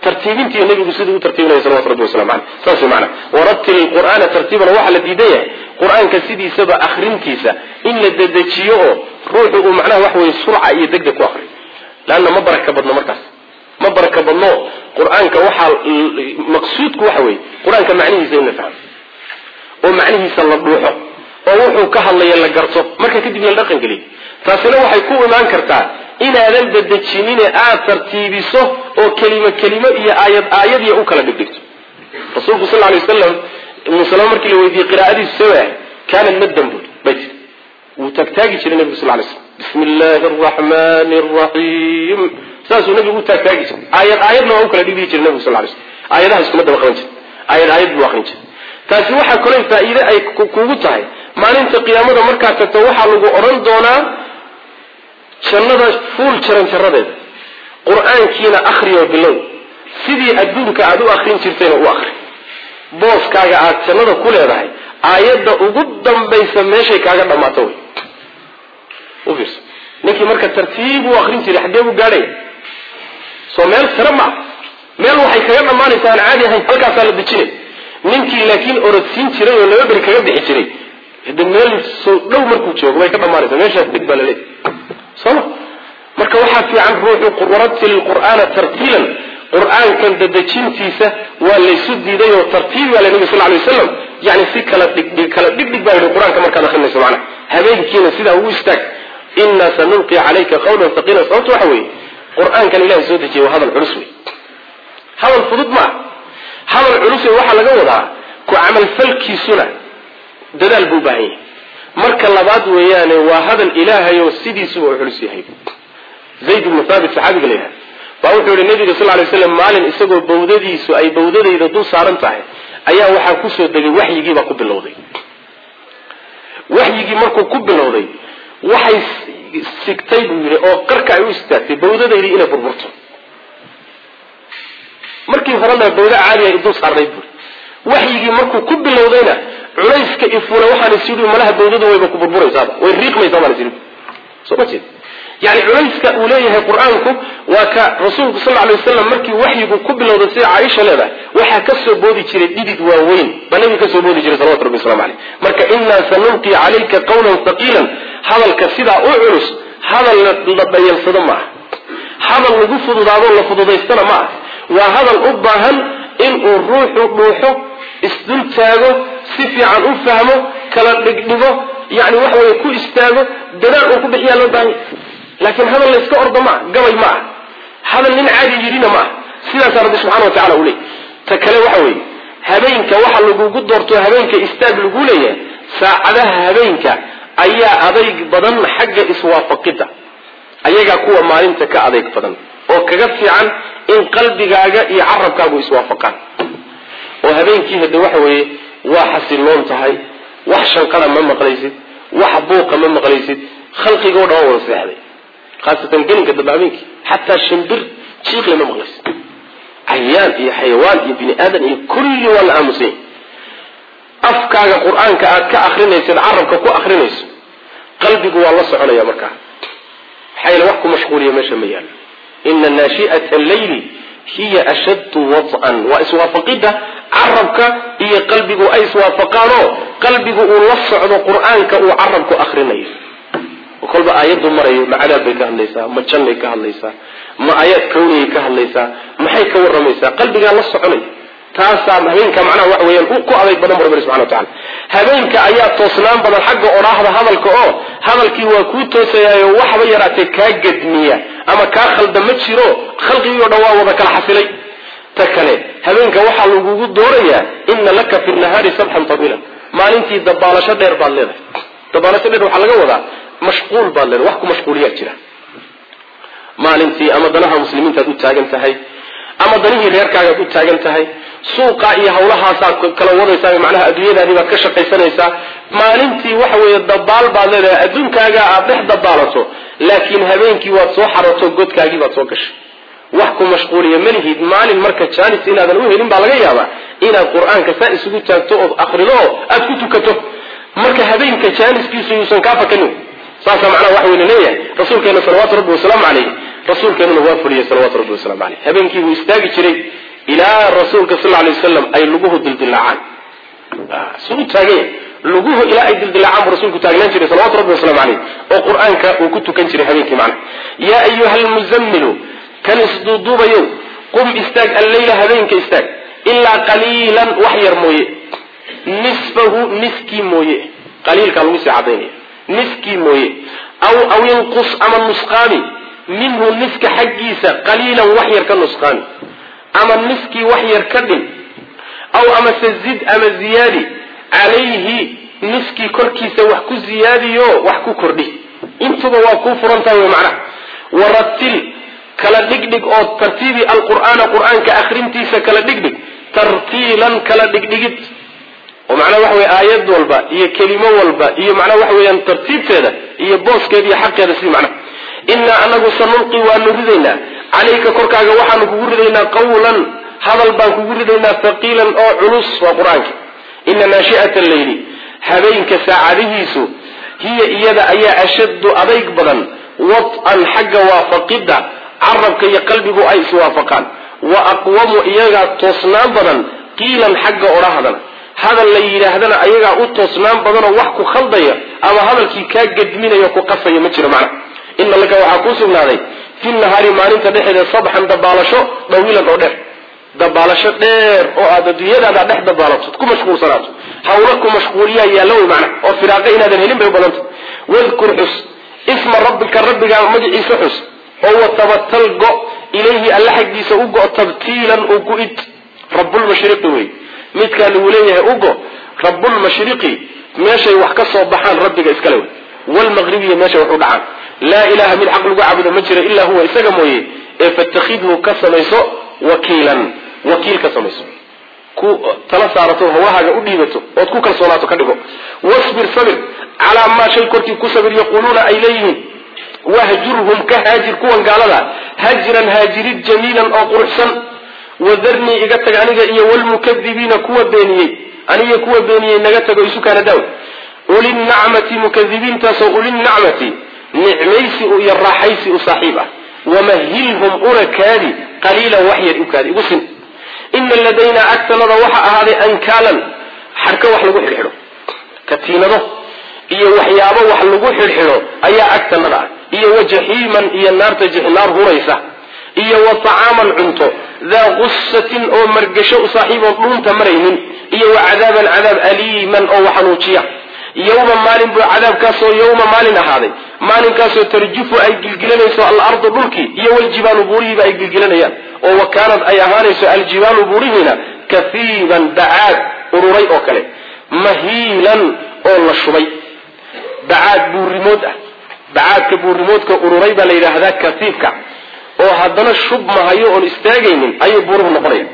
tartiibintii nabigu siduu u tartiibinaya salawatu rabbi waslamu caleyh saas wey macana waratil qur'aana tartiiban waxaa la diidan yahay qur-aanka sidiisaba akrintiisa in la dedejiyo oo ruuxu uu macnaha wax weye surca iyo degdeg ku akriyo leanna ma baraka badno markaas ma baraka badno qur-aanka waxaa maqsuudku waxa weeye qur-aanka macnihiisa in la fahmo oo macnihiisa la dhuuxo oo wuxuu ka hadlaya la garto marka kadib la dhaqan geliyo taasina waxay ku imaan kartaa inaadan dedejinine aada tartiibiso oo kelimo kelimo iyo aayad aayadiya u kala dhigdhigto rasuulku sal lay waslam ibnu salama markii la weydiiyey qiraa'adiisu sawa kaana maddan bui bay tii wuu taagtaagi jiray nebigu sal lay slam bismi illaahi araxmani araxiim saasuu nebigu u taagtaagi jiray aayad aayadna waa u kala dhigdhigi jiray nebigu sal lay slam aayadaha iskuma daba qaban jira aayad aayad buu aqrin jiray taasi waxaa kaloo faa-iide ay kugu tahay maalinta qiyaamada markaad tagto waxaa lagu odhan doonaa jannada fuul jaran jaradeeda qur-aankiina akriyo bilow sidii adduunka aada u akrin jirtayna u akri booskaaga aada jannada ku leedahay aayadda ugu dambaysa meeshay kaaga dhammaato wey u fiirso ninkii marka tartiib u akrin jiray xaggee buu gaadhaya soo meel sare ma meel waxay kaga dhammaanaysa aan caadi ahayn halkaasaa la dejinay ninkii laakiin orodsiin jiray oo laba beri kaga bixi jiray hade meel soo dhow markuu joogo bay ka dhammaanaysa meeshaas deg baa laleeyahy soma marka waxaa fiican ruuxu waratil qur'aana tartiilan qur-aankan dadejintiisa waa laysu diiday oo tartiib baa la nabi sal lay waslam yani si kala dhigdhig kala dhigdhig baa yihi qur-aanka markaad akrinayso macana habeenkiina sidaa ugu istaag inaa sanulqi calayka qawlan haqiila sababto waxa weeye qur-aankan ilahay soo dejiyay waa hadal culus wey hadal fudud maa hadal culus wey waxaa laga wadaa ku camalfalkiisuna dadaal buu u baahan yahay marka labaad weeyaane waa hadal ilaahay oo sidiisuba u culus yahay zayd ibnu thaabit saxaabiga la yidhaha baa wuxuu yihi nabiga sal lay slam maalin isagoo bawdadiisu ay bawdadayda dul saaran tahay ayaa waxaa kusoo degay waxyigiibaa ku bilowday waxyigii markuu ku bilowday waxay sigtay buu yidhi oo qarka ay u istaagtay bawdadaydii inay burburto markii horena bawda caadiya ay dul saarnayd buui waxyigii markuu ku bilowdayna culayska ifuna waxaan is yidhi malaha bawdadu wayba ku burburaysaaba way riiqmaysaa baan is yidhi soo ma jeed yani culayska uu leeyahay qur-aanku waa ka rasuulku sal lay waslam markii waxyigu ku bilowday sida caaisha leedahay waxaa ka soo boodi jiray dhidid waaweyn baa nabiga kasoo boodi jiray salawatu rabbi waslamu aleyh marka inaa sanulqi calayka qawlan haqiilan hadalka sidaa u culus hadal la dhayalsado ma aha hadal lagu fududaado la fududaystana ma aha waa hadal u baahan inuu ruuxu dhuuxo isdul taago si fiican u fahmo kala dhigdhigo yani waxa weye ku istaago dadaal uu ku bixiyaa loo baahanya laakiin hadal layska ordo maa gabay ma ah hadal nin caadi yidhina ma ah sidaasaa rabbi subxana wa tacala uu leeyay ta kale waxa weeye habeenka waxa lagugu doorto habeenka istaag lagu leeyahay saacadaha habeenka ayaa adayg badan xagga iswaafaqidda ayagaa kuwa maalinta ka adayg badan oo kaga fiican in qalbigaaga iyo carabkaagu iswaafaqaan oo habeenkii hade waxa weeye waa xasiloon tahay wax shanqada ma maqlaysid wax buuqa ma maqlaysid khalqigoo dhan waa wada seexday khaasatan gelinka dambe habeenkii xataa shimbir jiiqle ma maqlaysid cayaan iyo xayawaan iyo bini aadan iyo kulli waa la aamusanya afkaaga qur-aanka aad ka akrinaysid carabka ku akrinayso qalbigu waa la soconaya markaa maxaa yeele wax ku mashquuliya meesha ma yaalo ina naashi'ata alleyli hiya ashaddu wad'an waa iswaafaqidda carabka iyo qalbigu ay iswaafaqaanoo qalbigu uu la socdo qur-aanka uu carabku akrinayo kolba aayaddu marayo ma cadaab bay ka hadlaysaa ma jannay ka hadlaysaa ma aayaad kawniyay ka hadlaysaa maxay ka waramaysaa qalbigaa la soconay taasaa habeenka macnaha waxa weeyaan ku adayg badan bu rabbi subxana wa tacala habeenka ayaa toosnaan badan xagga odhaahda hadalka oo hadalkii waa kuu toosayaayo waxba yaraatee kaa gedmiya ama kaa khalda ma jiro khalqigii o dhan waa wada kala xasilay ta kale habeenka waxaa lagugu doorayaa ina laka fi nahaari sabxan tawiilan maalintii dabaalasho dheer baad leedahay dabaalasho dheer waxaa laga wadaa mashquul baad leedahay wax ku mashquuliyaa jira maalintii ama danaha muslimiintaad u taagan tahay ama danihii reerkaagaad u taagan tahay suuqa iyo hawlahaasaad kala wadaysaa macnaha adduunyadaadii baad ka shaqaysanaysaa maalintii waxa weeye dabaal baad leedahay adduunkaaga aad dhex dabaalato laakiin habeenkii waad soo xaroto godkaagii baad soo gashay wax ku mashquuliya malihid maalin marka jaanis inaadan u helin baa laga yaabaa inaad qur-aanka saa isugu taagto ood akrido oo aad ku tukato marka habeenka jaaniskiisu yuusan kaa fakanin saasaa macnaha waxa weyna leeyahay rasuulkeena salawaatu rabbi wasalaamu calayh rasuulkeenuna waa fuliyey salawatu rabbi waslamu caleyh habeenkii buu istaagi jiray ilaa rasuulka sal lay wasalam ay luguhu dildilaacaan suu taagay luguhu ilaa ay dildilaacaan buu rasuulku taagnaan jiray salawatu rabbi waslamu caleyh oo qur-aanka uu ku tukan jiray habeenkii macna yaa ayuha almuzammilu kan isduuduubayow qum istaag alleyla habeenka istaag ilaa qaliilan wax yar mooye nisfahu niskii mooye qaliilkaa lagu sii cadaynaya niskii mooye aw aw inqus ama nusqaami minhu niska xaggiisa qaliilan wax yar ka nusqaami ama niskii wax yar ka dhin aw amase zid ama ziyaadi calayhi niskii korkiisa wax ku ziyaadiyo wax ku kordhi intuba waa kuu furan tahay wey macnaha waratil kala dhigdhig oo tartiibi alqur'aana qur-aanka akrintiisa kala dhigdhig tartiilan kala dhigdhigid oo macnaha waxa weye aayad walba iyo kelimo walba iyo macnaha waxa weeyaan tartiibteeda iyo booskeeda iyo xaqeeda si macnaha innaa anagu sanulqi waanu ridaynaa calayka korkaaga waxaanu kugu ridaynaa qawlan hadal baan kugu ridaynaa haqiilan oo culus waa qur-aanka ina naashi'ata alleyli habeenka saacadihiisu hiya iyada ayaa ashaddu adayg badan wad-an xagga waafaqidda carabka iyo qalbigu ay iswaafaqaan wa aqwamu iyagaa toosnaan badan qiilan xagga odhahadana hadal la yidhaahdana ayagaa u toosnaan badanoo wax ku khaldaya ama hadalkii kaa gedminayo ku qasaya ma jiro macna ina laka waxaa kuu sugnaaday fi nahaari maalinta dhexeeda sabxan dabaalasho dawiilan oo dheer dabaalasho dheer oo aad adduunyadaada dhex dabaalato ku mashquulsanaato hawla ku mashquuliyaa yaalla wey macna oo firaaqo inaadan helin bay u badanta wadkur xus isma rabbika rabbigaa magaciisa xus oo watabatal go ilayhi alla xaggiisa u go tabtiilan u gu-id rabbulmashriqi wey midkaa lagu leeyahay ugo rabbulmashriqi meeshay wax ka soo baxaan rabbiga iskale wey wlmaqribiya meeshay wax u dhacaan laa ilaha mid xaq lagu caabudo ma jira ilaa huwa isaga mooye ee fatakidhu ka samayso wakiilan wakiil ka samayso ku tala saarato hawahaaga u dhiibato ood ku kalsoonaato ka dhigo wasbir sabir calaa maa shay korkii ku sabir yaquuluuna ay leeyihiin wahjurhum ka haajir kuwan gaalada hajran haajirid jamiilan oo quruxsan wadarnii iga tag aniga iyo wlmukadibiina kuwa beeniyey aniga kuwa beeniyey naga tago isukaana daaw ulinacmati mukadibiintaasoo ulinacmati nicmaysi iyo raaxaysi u saaxiib ah wamahilhum una kaadi qaliilan wax yar u kaadi igu sin ina ladaynaa agtanada waxa ahaaday ankaalan xarka wax lagu xidhxidho katiinado iyo waxyaabo wax lagu xidhxidho ayaa agtanada ah iyo wajaxiiman iyo naarta naar huraysa iyo wa tacaaman cunto daa gusatin oo margasho u saaxiiboon dhuunta maraynin iyo wa cadaaban cadaab aliiman oo waxanuujiya yowma maalin buu cadaabkaasoo yowma maalin ahaaday maalinkaasoo tarjufu ay gilgilanayso alardu dhulkii iyo waljibaalu buurihiiba ay gilgilanayaan oo wa kaanad ay ahaanayso aljibaalu buurihiina kafiiban bacaad ururay oo kale mahiilan oo la shubay bacaad buurimood ah bacaadka buurimoodka ururay baa la yidhaahdaa kafiifka oo haddana shub mahayo oon istaagaynin ayuu buuruhu noqonaya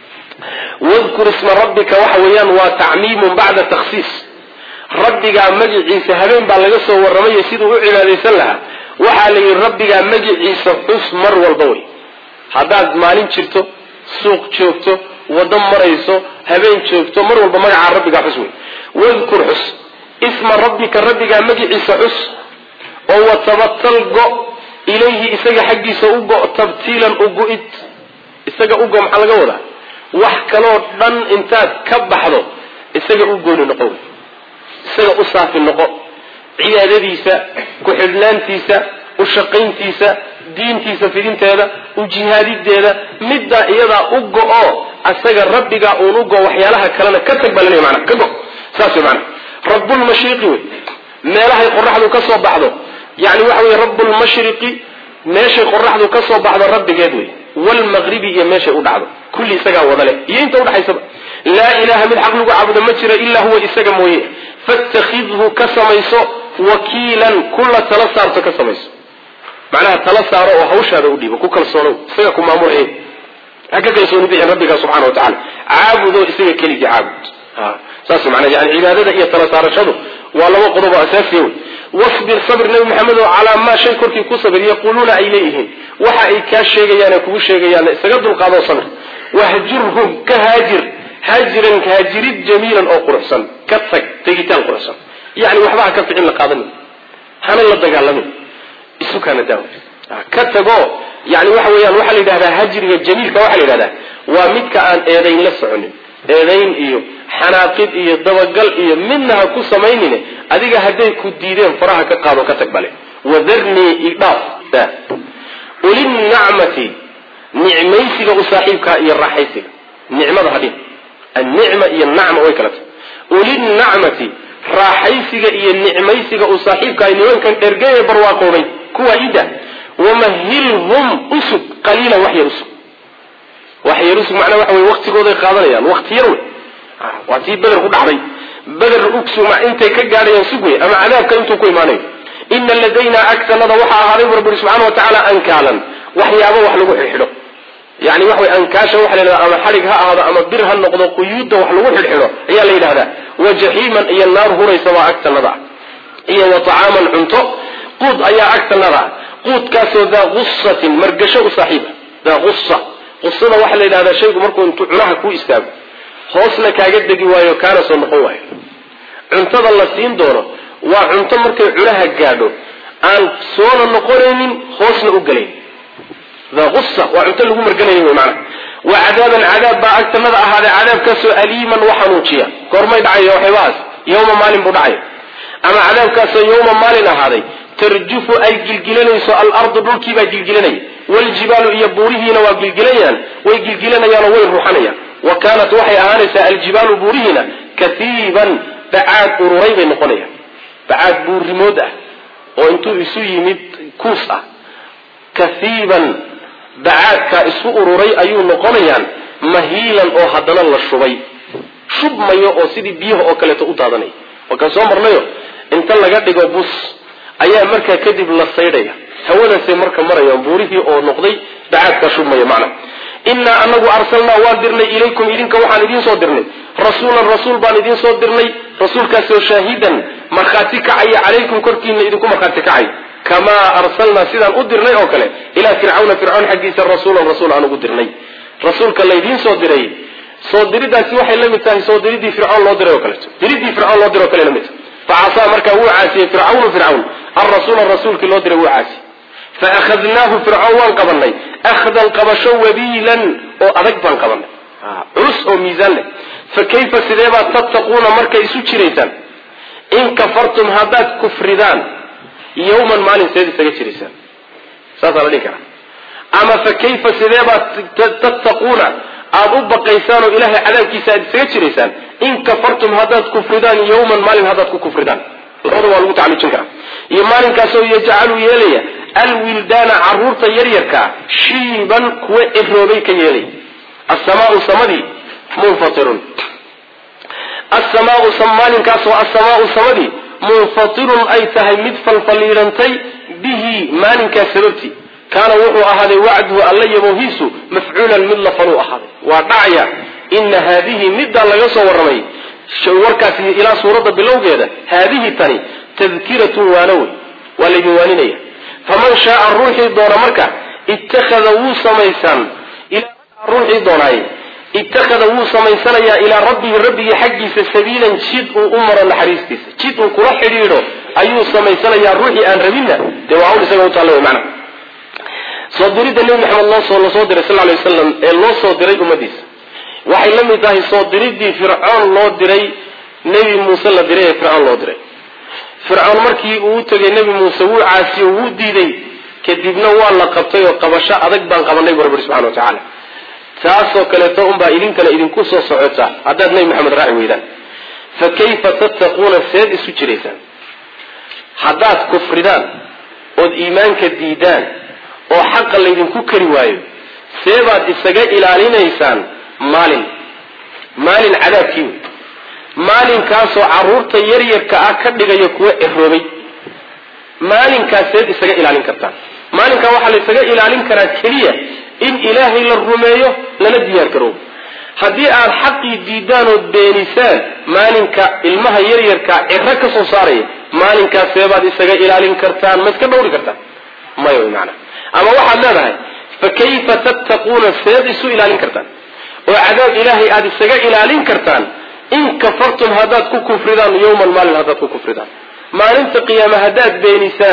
wadkur isma rabbika waxa weeyaan waa tacmiimun bacda takhsiis rabbigaa magiciisa habeen baa laga soo warramayo siduu u cibaadaysan lahaa waxaa la yidhi rabbigaa magiciisa xus mar walba wey haddaad maalin jirto suuq joogto waddo marayso habeen joogto mar walba magacaa rabbigaa xus wey wadkur xus isma rabbika rabbigaa magiciisa xus oo watabatal go ilayhi isaga xaggiisa u go tabtiilan u gu-id isaga u go maxaa laga wadaa wax kaloo dhan intaad ka baxdo isaga u gooni noqo wey isaga u saafi noqo cibaadadiisa ku-xidhnaantiisa u shaqayntiisa diintiisa fidinteeda u jihaadideeda middaa iyadaa u go-o asaga rabbigaa uun u go waxyaalaha kalena ka tag baa laleeya mana ka go saas wey maana rabbulmashriqi wey meelahay qoraxdu ka soo baxdo yani waxa wey rabbulmashriqi meeshay qoraxdu ka soo baxdo rabbigeed wey wlmaqribi iyo meeshay u dhacdo kulli isagaa wada leh iyo inta udhaxaysaba laa ilaha mid xaq lagu caabudo ma jira ilaa huwa isaga mooye fatakidhu ka samayso wakiilan kula tala saarto ka samayso macnaha tala saaro oo hawshaada u dhiibo ku kalsoonow isaga ku maamulay ha ka kalsooni bixin rabbiga subxana wa tacala caabudo isaga keligii caabud saas mana yani cibaadada iyo tala saarashadu waa laba qodob oo asaasiya wey wasbir sabr nabi maxamed oo calaa maa shay korkii ku sabir yaquuluuna ay leeyihiin waxa ay kaa sheegayaan ee kugu sheegayaan isaga dulqaadoo sabir wahjurhum ka haajir haajiran haajirid jamiilan oo quruxsan ka tag tegitaan quruxsan yani waxba ha ka ficin la qaadanin hana la dagaalamin isukana daawa ka tago yani waxa weeyaan waxaa la yidhahdaa hajriga jamiilka waxaa la yidhahdaa waa midka aan eedayn la soconin eedayn iyo xanaaqid iyo dabagal iyo midna ha ku samaynine adiga hadday ku diideen faraha ka qaado ka tag bale wadarnii idhaaf ulinacmati nicmaysiga u saaxiibkaa iyo raaxaysiga nicmada hadhin annicma iyo nacma way kala tahay ulinacmati raaxaysiga iyo nicmaysiga u saaxiibkaa nimankan dhergeye barwaaqoobay kuwa ida wamahilhum usug qaliilan wax yar usug wax yar usug macnaa waxa wey waktigooday qaadanayaan wakti yar wey waa tii beder ku dhacday beder ugsuma intay ka gaadhayaan sug wey ama cadaabka intuu ku imaanayo ina ladaynaa agtanada waxaa ahaaday bu rabbi subxana wa tacaala ankaalan waxyaabo wax lagu xidhxidho yani waxa wey ankaasha waxa la yidhahda ama xadhig ha ahaado ama bir ha noqdo quyuudda wax lagu xidhxidho ayaa la yidhahdaa wa jaxiiman iyo naar huraysa baa agtanada ah iyo wa tacaaman cunto quud ayaa agtanada ah quudkaasoo daa gusatin margasho u saaxiiba daa gusa qusada waxaa la yidhahdaa shaygu markuu intuu cunaha ku istaago hoosna kaaga degi waayo kaana soo noqon waayo cuntada la siin doono waa cunto markay cunaha gaadho aan soona noqonaynin hoosna u gelayn daa gusa waa cunto lagu marganaya wy maana wa cadaaban cadaab baa agtanada ahaaday cadaabkaasoo aliiman u xanuujiya goormay dhacaya waxyaabahaas yawma maalin buu dhacay ama cadaabkaasoo yawma maalin ahaaday tarjufu ay gilgilanayso alardu dhulkiibaa gilgilanaya waljibaalu iyo buurihiina waa gilgilanayaan way gilgilanayaanoo way ruxanayaan wa kaanat waxay ahaanaysaa aljibaalu buurihiina katiiban bacaad ururay bay noqonayaan bacaad buurimood ah oo intuu isu yimid kuus ah kaiiban bacaadkaa isu ururay ayuu noqonayaan mahiilan oo haddana la shubay shubmayo oo sidii biyaha oo kaleeto u daadanaya wakaan soo marnayo inta laga dhigo bus ayaa markaa kadib la saydhaya hawadaasay marka marayaan buurihii oo noqday bacaadkaa shubmaya macna innaa anagu arsalnaa waan dirnay ilaykum idinka waxaan idiin soo dirnay rasuulan rasuul baan idiin soo dirnay rasuulkaasoo shaahidan markhaati kacaya calaykum korkiina idinku markhaati kacay kamaa arsalnaa sidaan u dirnay oo kale ilaa fircawna fircawn xaggiisa rasuulan rasuul aan ugu dirnay rasuulka laydiin soo diray soo diridaasi waxay la mid tahay soo diridii fircawn loo diray oo kaleeto diridii fircawn loo diray o kale la mid tahay facasaa markaa wuu caasiyey fircawnu fircawn alrasuula rasuulkii loo diray wuu caasiyey faakhadnaahu fircawn waan qabanay akhdan qabasho wabiilan oo adag baan qabanay culus oo miisaan leh fa kayfa sideebaad tattaquuna markay isu jiraysaan in kafartum haddaad kufridaan yawman maalin seed isaga jiraysaan saasaa la dhihi karaa ama fa kayfa sideebaad tattaquuna aada u baqaysaan oo ilaahay cadaabkiisa aad isaga jiraysaan in kafartum haddaad kufridaan yawman maalin haddaad ku kufridaan labada waa lagu tacalujin karaa iyo maalinkaasoo yajcalu yeelaya alwildaana caruurta yaryarkaa shiiban kuwa ciroobay ka yeelaya asamaau samadii munfatirun asamaau maalinkaasoo asamaau samadii munfatirun ay tahay mid falfaliidhantay bihi maalinkaas sababtii kaana wuxuu ahaaday wacduhu alla yaboohiisu mafcuulan mid la faluu ahaaday waa dhacaya ina haadihi middaa laga soo warramay warkaasi ilaa suuradda bilowgeeda haadihi tani tadkiratun waano wey waa laydin waaninaya faman shaaa ruuxii doona marka ittakhada wuu samaysaan ruuxii doonaaye ittakhada wuu samaysanayaa ilaa rabbihi rabbigii xaggiisa sabiilan jid uu u maro naxariistiisa jid uu kula xidhiidho ayuu samaysanayaa ruuxii aan rabinna dee waa un isaga utaalla wey macna soo diridda nebi maxamed loosoo lasoo diray sal lay wasalam ee loo soo diray ummadiisa waxay la mid tahay soo diriddii fircoon loo diray nebi muuse la diray ee fircoon loo diray fircoon markii uu u tegay nebi muuse wuu caasiyo wuu diiday kadibna waa la qabtay oo qabasho adag baan qabanay bu rabbi subxana wa tacaala taasoo kaleeto unbaa idinkana idinku soo socota haddaad nebi maxamed raaci weydaan fa kayfa tattaquuna seed isu jiraysaan haddaad kufridaan ood iimaanka diidaan oo xaqa laydinku kari waayo seebaad isaga ilaalinaysaan maalin maalin cadaabkii wey maalinkaasoo caruurta yaryarka ah ka dhigaya kuwa ciroobay maalinkaas seed isaga ilaalin kartaan maalinkaa waxaa la isaga ilaalin karaa keliya in ilaahay la rumeeyo lana diyaar garoobo haddii aad xaqii diidaan ood beenisaan maalinka ilmaha yaryarkaa ciro ka soo saaraya maalinkaas seebaad isaga ilaalin kartaan ma iska dhawri kartaan maya wy maanaa ama waxaad leedahay fa kayfa tattaquuna seed isu ilaalin kartaan oo cadaab ilaahay aada isaga ilaalin kartaan in kafartum haddaad ku kufridaan yawman maalin haddaad ku kufridaan maalinta qiyaame haddaad beenisaan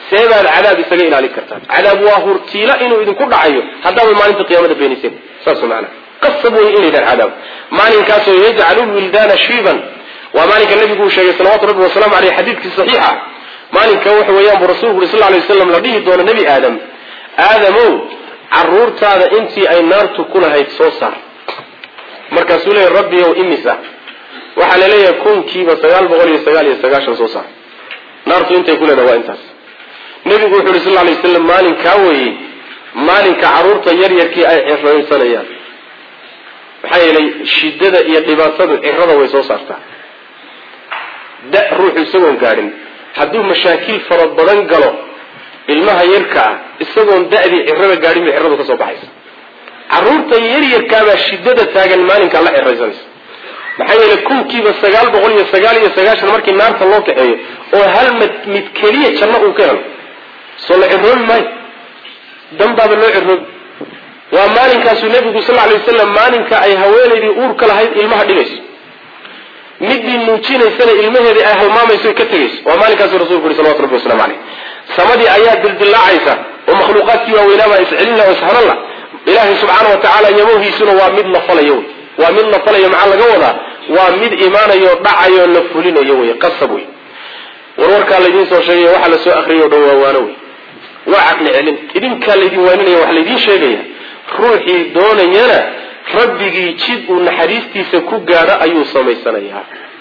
see baad cadaab isaga ilaalin kartaan cadaab waa hurtiila inuu idinku dhacayo haddaaba maalinta qiyaamada beeniseen saas maana qasab wey inaydaan cadaab maalinkaasoo yajcalu wildaana shiiban waa maalinka nabigu uu sheegay salawatu rabbi wasalaamu aleyh xadiidkii saxiixa maalinka waxa weeyaan buu rasulku uri sal lay waslam la dhihi doono nebi aadam aadamow caruurtaada intii ay naartu ku lahayd soo saar markaasuu leeya rabbi ow imisa waxaa la leeyahay kunkiiba sagaal boqol iyo sagaal iyo sagaashan soo saar naartu intay ku leedahay waa intaas nebigu wuxu uhi sal lay waslam maalinkaa weeye maalinka carruurta yaryarkii ay ciraysanayaan maxaa yeelay shidada iyo dhibaatadu cirada way soo saartaa da ruuxu isagoon gaadhin hadduu mashaakil fara badan galo ilmaha yarka ah isagoon da'dii cirada gaadhin bay ciradu ka soo baxaysa carruurta yaryarkaabaa shidada taagan maalinkaa la ciraysanaysa maxaa yeelay kunkiiba sagaal boqol iyo sagaal iyo sagaashan markii naarta loo kaxeeyo oo hal mid mid keliya janno uu ka helo soo la ciroobi maayo danbaaba loo ciroobi waa maalinkaasuu nebigu sal lay wasalam maalinka ay haweenaydii uurka lahayd ilmaha dhigayso midii nuujinaysana ilmaheedii ay halmaamayso ka tegayso waa maalinkaasuu rasulku yuri salawatu rabbi waslamu caleyh samadii ayaa dildilaacaysa oo makhluuqaadkii waaweynaabaa iscelin la ishanan la ilaahay subxaana wa tacaala yabowhiisuna waa mid la falayo wey waa mid la falayo maxaa laga wadaa waa mid imaanayo dhacayo la fulinayo wey qasab wey warwarkaa laydiin soo sheegay waxa la soo akriyay o dhan waa waano wey waa caqli celin idinkaa laydin waaninaya waxa laydiin sheegaya ruuxii doonayana rabbigii jid uu naxariistiisa ku gaadho ayuu samaysanayaa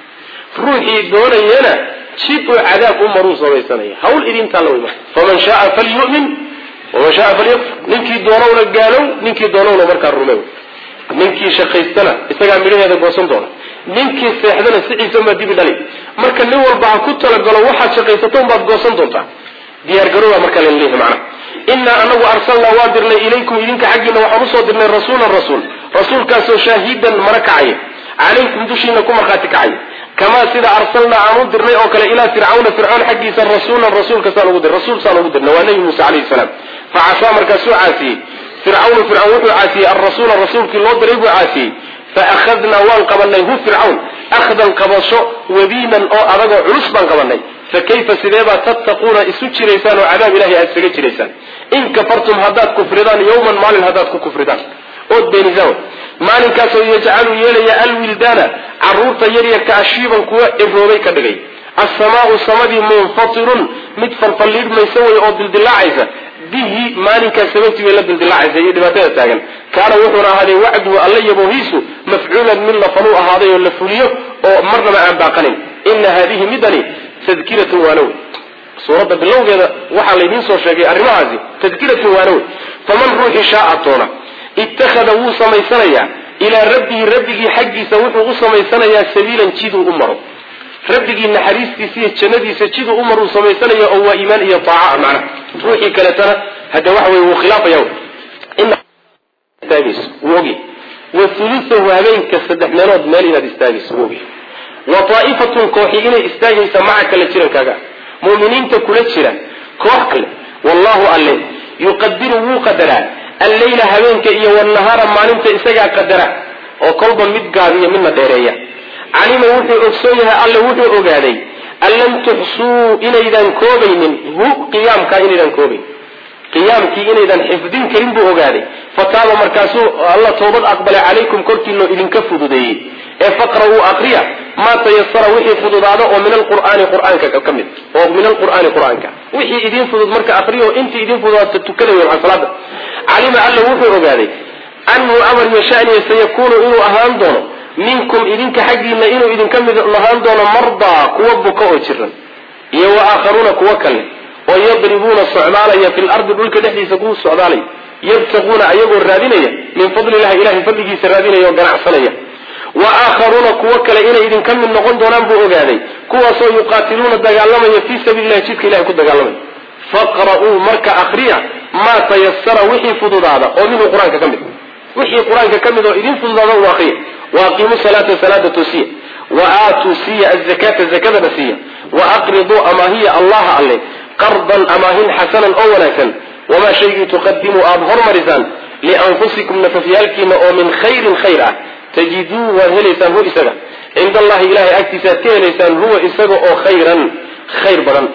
ruuxii doonayana jid uu cadaab u maruu samaysanaya hawl idintaa la weyma faman shaaa falyumin waman shaaa falyakfur ninkii doonowna gaalow ninkii doonowna markaa rumew ninkii shaqaystana isagaa midhaheeda goosan doona ninkii seexdana siciisa maa dibi dhali marka nin walba ha ku talagalo waxaad shaqaysato unbaad goosan doontaa diyaargarowaa markaa lan leeyahay macnaha inaa anagu arsalnaa waan dirnay ilaykum idinka xaggiina waxaan usoo dirnay rasuulan rasuul rasuulkaasoo shaahidan mara kacaya calaykum dushiina ku markhaati kacaya kamaa sida arsalnaa aan u dirnay oo kale ilaa fircawna fircoon xaggiisa rasuulan rasuulkasaan ugu dir rasuul saan ugu dirnay waa nebi muuse calayhi salaam fa casaa markaasuu caasiyey fircawnu fircawn wuxuu caasiyey alrasuula rasuulkii loo diray buu caasiyey fa akhadnaa waan qabanay hu fircawn akhdan qabasho wabiinan oo adagoo culus baan qabanay fa kayfa sideebaa tattaquuna isu jiraysaan oo cadaab ilahay aada isaga jiraysaan in kafartum haddaad kufridaan yawman maalin haddaad ku kufridaan ood beenisaan maalinkaasoo yajcalu yeelaya alwildaana caruurta yaryarka ashiiban kuwa ciroobay ka dhigay assamaau samadii munfatirun mid falfalliidhmaysa way oo dildilaacaysa bihi maalinkaas sababtii bay la dildilaacaysa iyo dhibaatada taagan kaana wuxuuna ahaaday wacduhu alla yabohiisu mafcuulan mid la faluu ahaaday oo la fuliyo oo marnaba aan baaqanin ina haadihi midani tadkiratun waanow suuradda bilowgeeda waxaa laydiin soo sheegay arrimahaasi tadkiratun waanow faman ruuxii shaaa toona ittakhada wuu samaysanayaa ilaa rabbihi rabbigii xaggiisa wuxuu u samaysanayaa sabiilan jiduu u maro rabbigii naxariistiisa iyo jannadiisa jiduu u maruu samaysanaya oo waa iimaan iyo taaca macna ruuxii kaletana hadde waxa weye wuu khilaafaya istaagayso wuu ogi wa hulusahu habeenka saddex meelood meel inaad istaagayso wuu ogi wa taa'ifatun kooxi inay istaagaysa maca kale jirankaaga mu'miniinta kula jira koox kale wallahu alle yuqadiru wuu qadaraa alleyla habeenka iyo wanahaara maalinta isagaa qadara oo kolba mid gaabiyo midna dheereeya calima wuxuu ogsoon yahay alle wuxuu ogaaday an lam tuxsuu inaydan koobaynin hu qiyaamkaa inaydan koobayn qiyaamkii inaydan xifdin karin buu ogaaday fataaba markaasuu alla toobad aqbalay calaykum korkiinoo idinka fududeeyey ee faqra'uu aqriya maa tayasara wixii fududaado oo min alqur'aani qur'aanka ka mid oo min alqur'aani qur'aanka wixii idin fudud marka aqriyo intii idin fududaata tukada wey maxaa salaada calima alla wuxuu ogaaday anhu amar yashaniya sayakuunu inuu ahaan doono minkum idinka xaggiina inuu idinka mid lahaan doono mardaa kuwa buka oo jiran iyo wa aakharuuna kuwa kale oo yadribuuna socdaalaya fi lardi dhulka dhexdiisa kuwa socdaalaya yabtaquuna ayagoo raadinaya min fadli illahi ilahay fadligiisa raadinaya oo ganacsanaya wa aakharuuna kuwo kale inay idinka mid noqon doonaan buu ogaaday kuwaasoo yuqaatiluuna dagaalamaya fii sabiili llahi jidka ilahay ku dagaalamaya faqra'uu marka akriya maa tayasara wixii fududaada oo minhu qur-aanka ka mid wixii qur-aanka ka mid oo idin fududaada u akriya waaqiimuu salaata salaada toosiya wa aatuu siiya azakata zakadana siiya wa aqriduu amaahiya allaha alle qardan amaahin xasanan oo wanaagsan wamaa shaygii tuqadimuu aada hormarisaan lianfusikum nafafyaalkiina oo min khayrin khayr ah tajiduu waad helaysaan hu isaga cinda allahi ilahay agtiisa aad ka helaysaan huwa isaga oo khayran khayr badan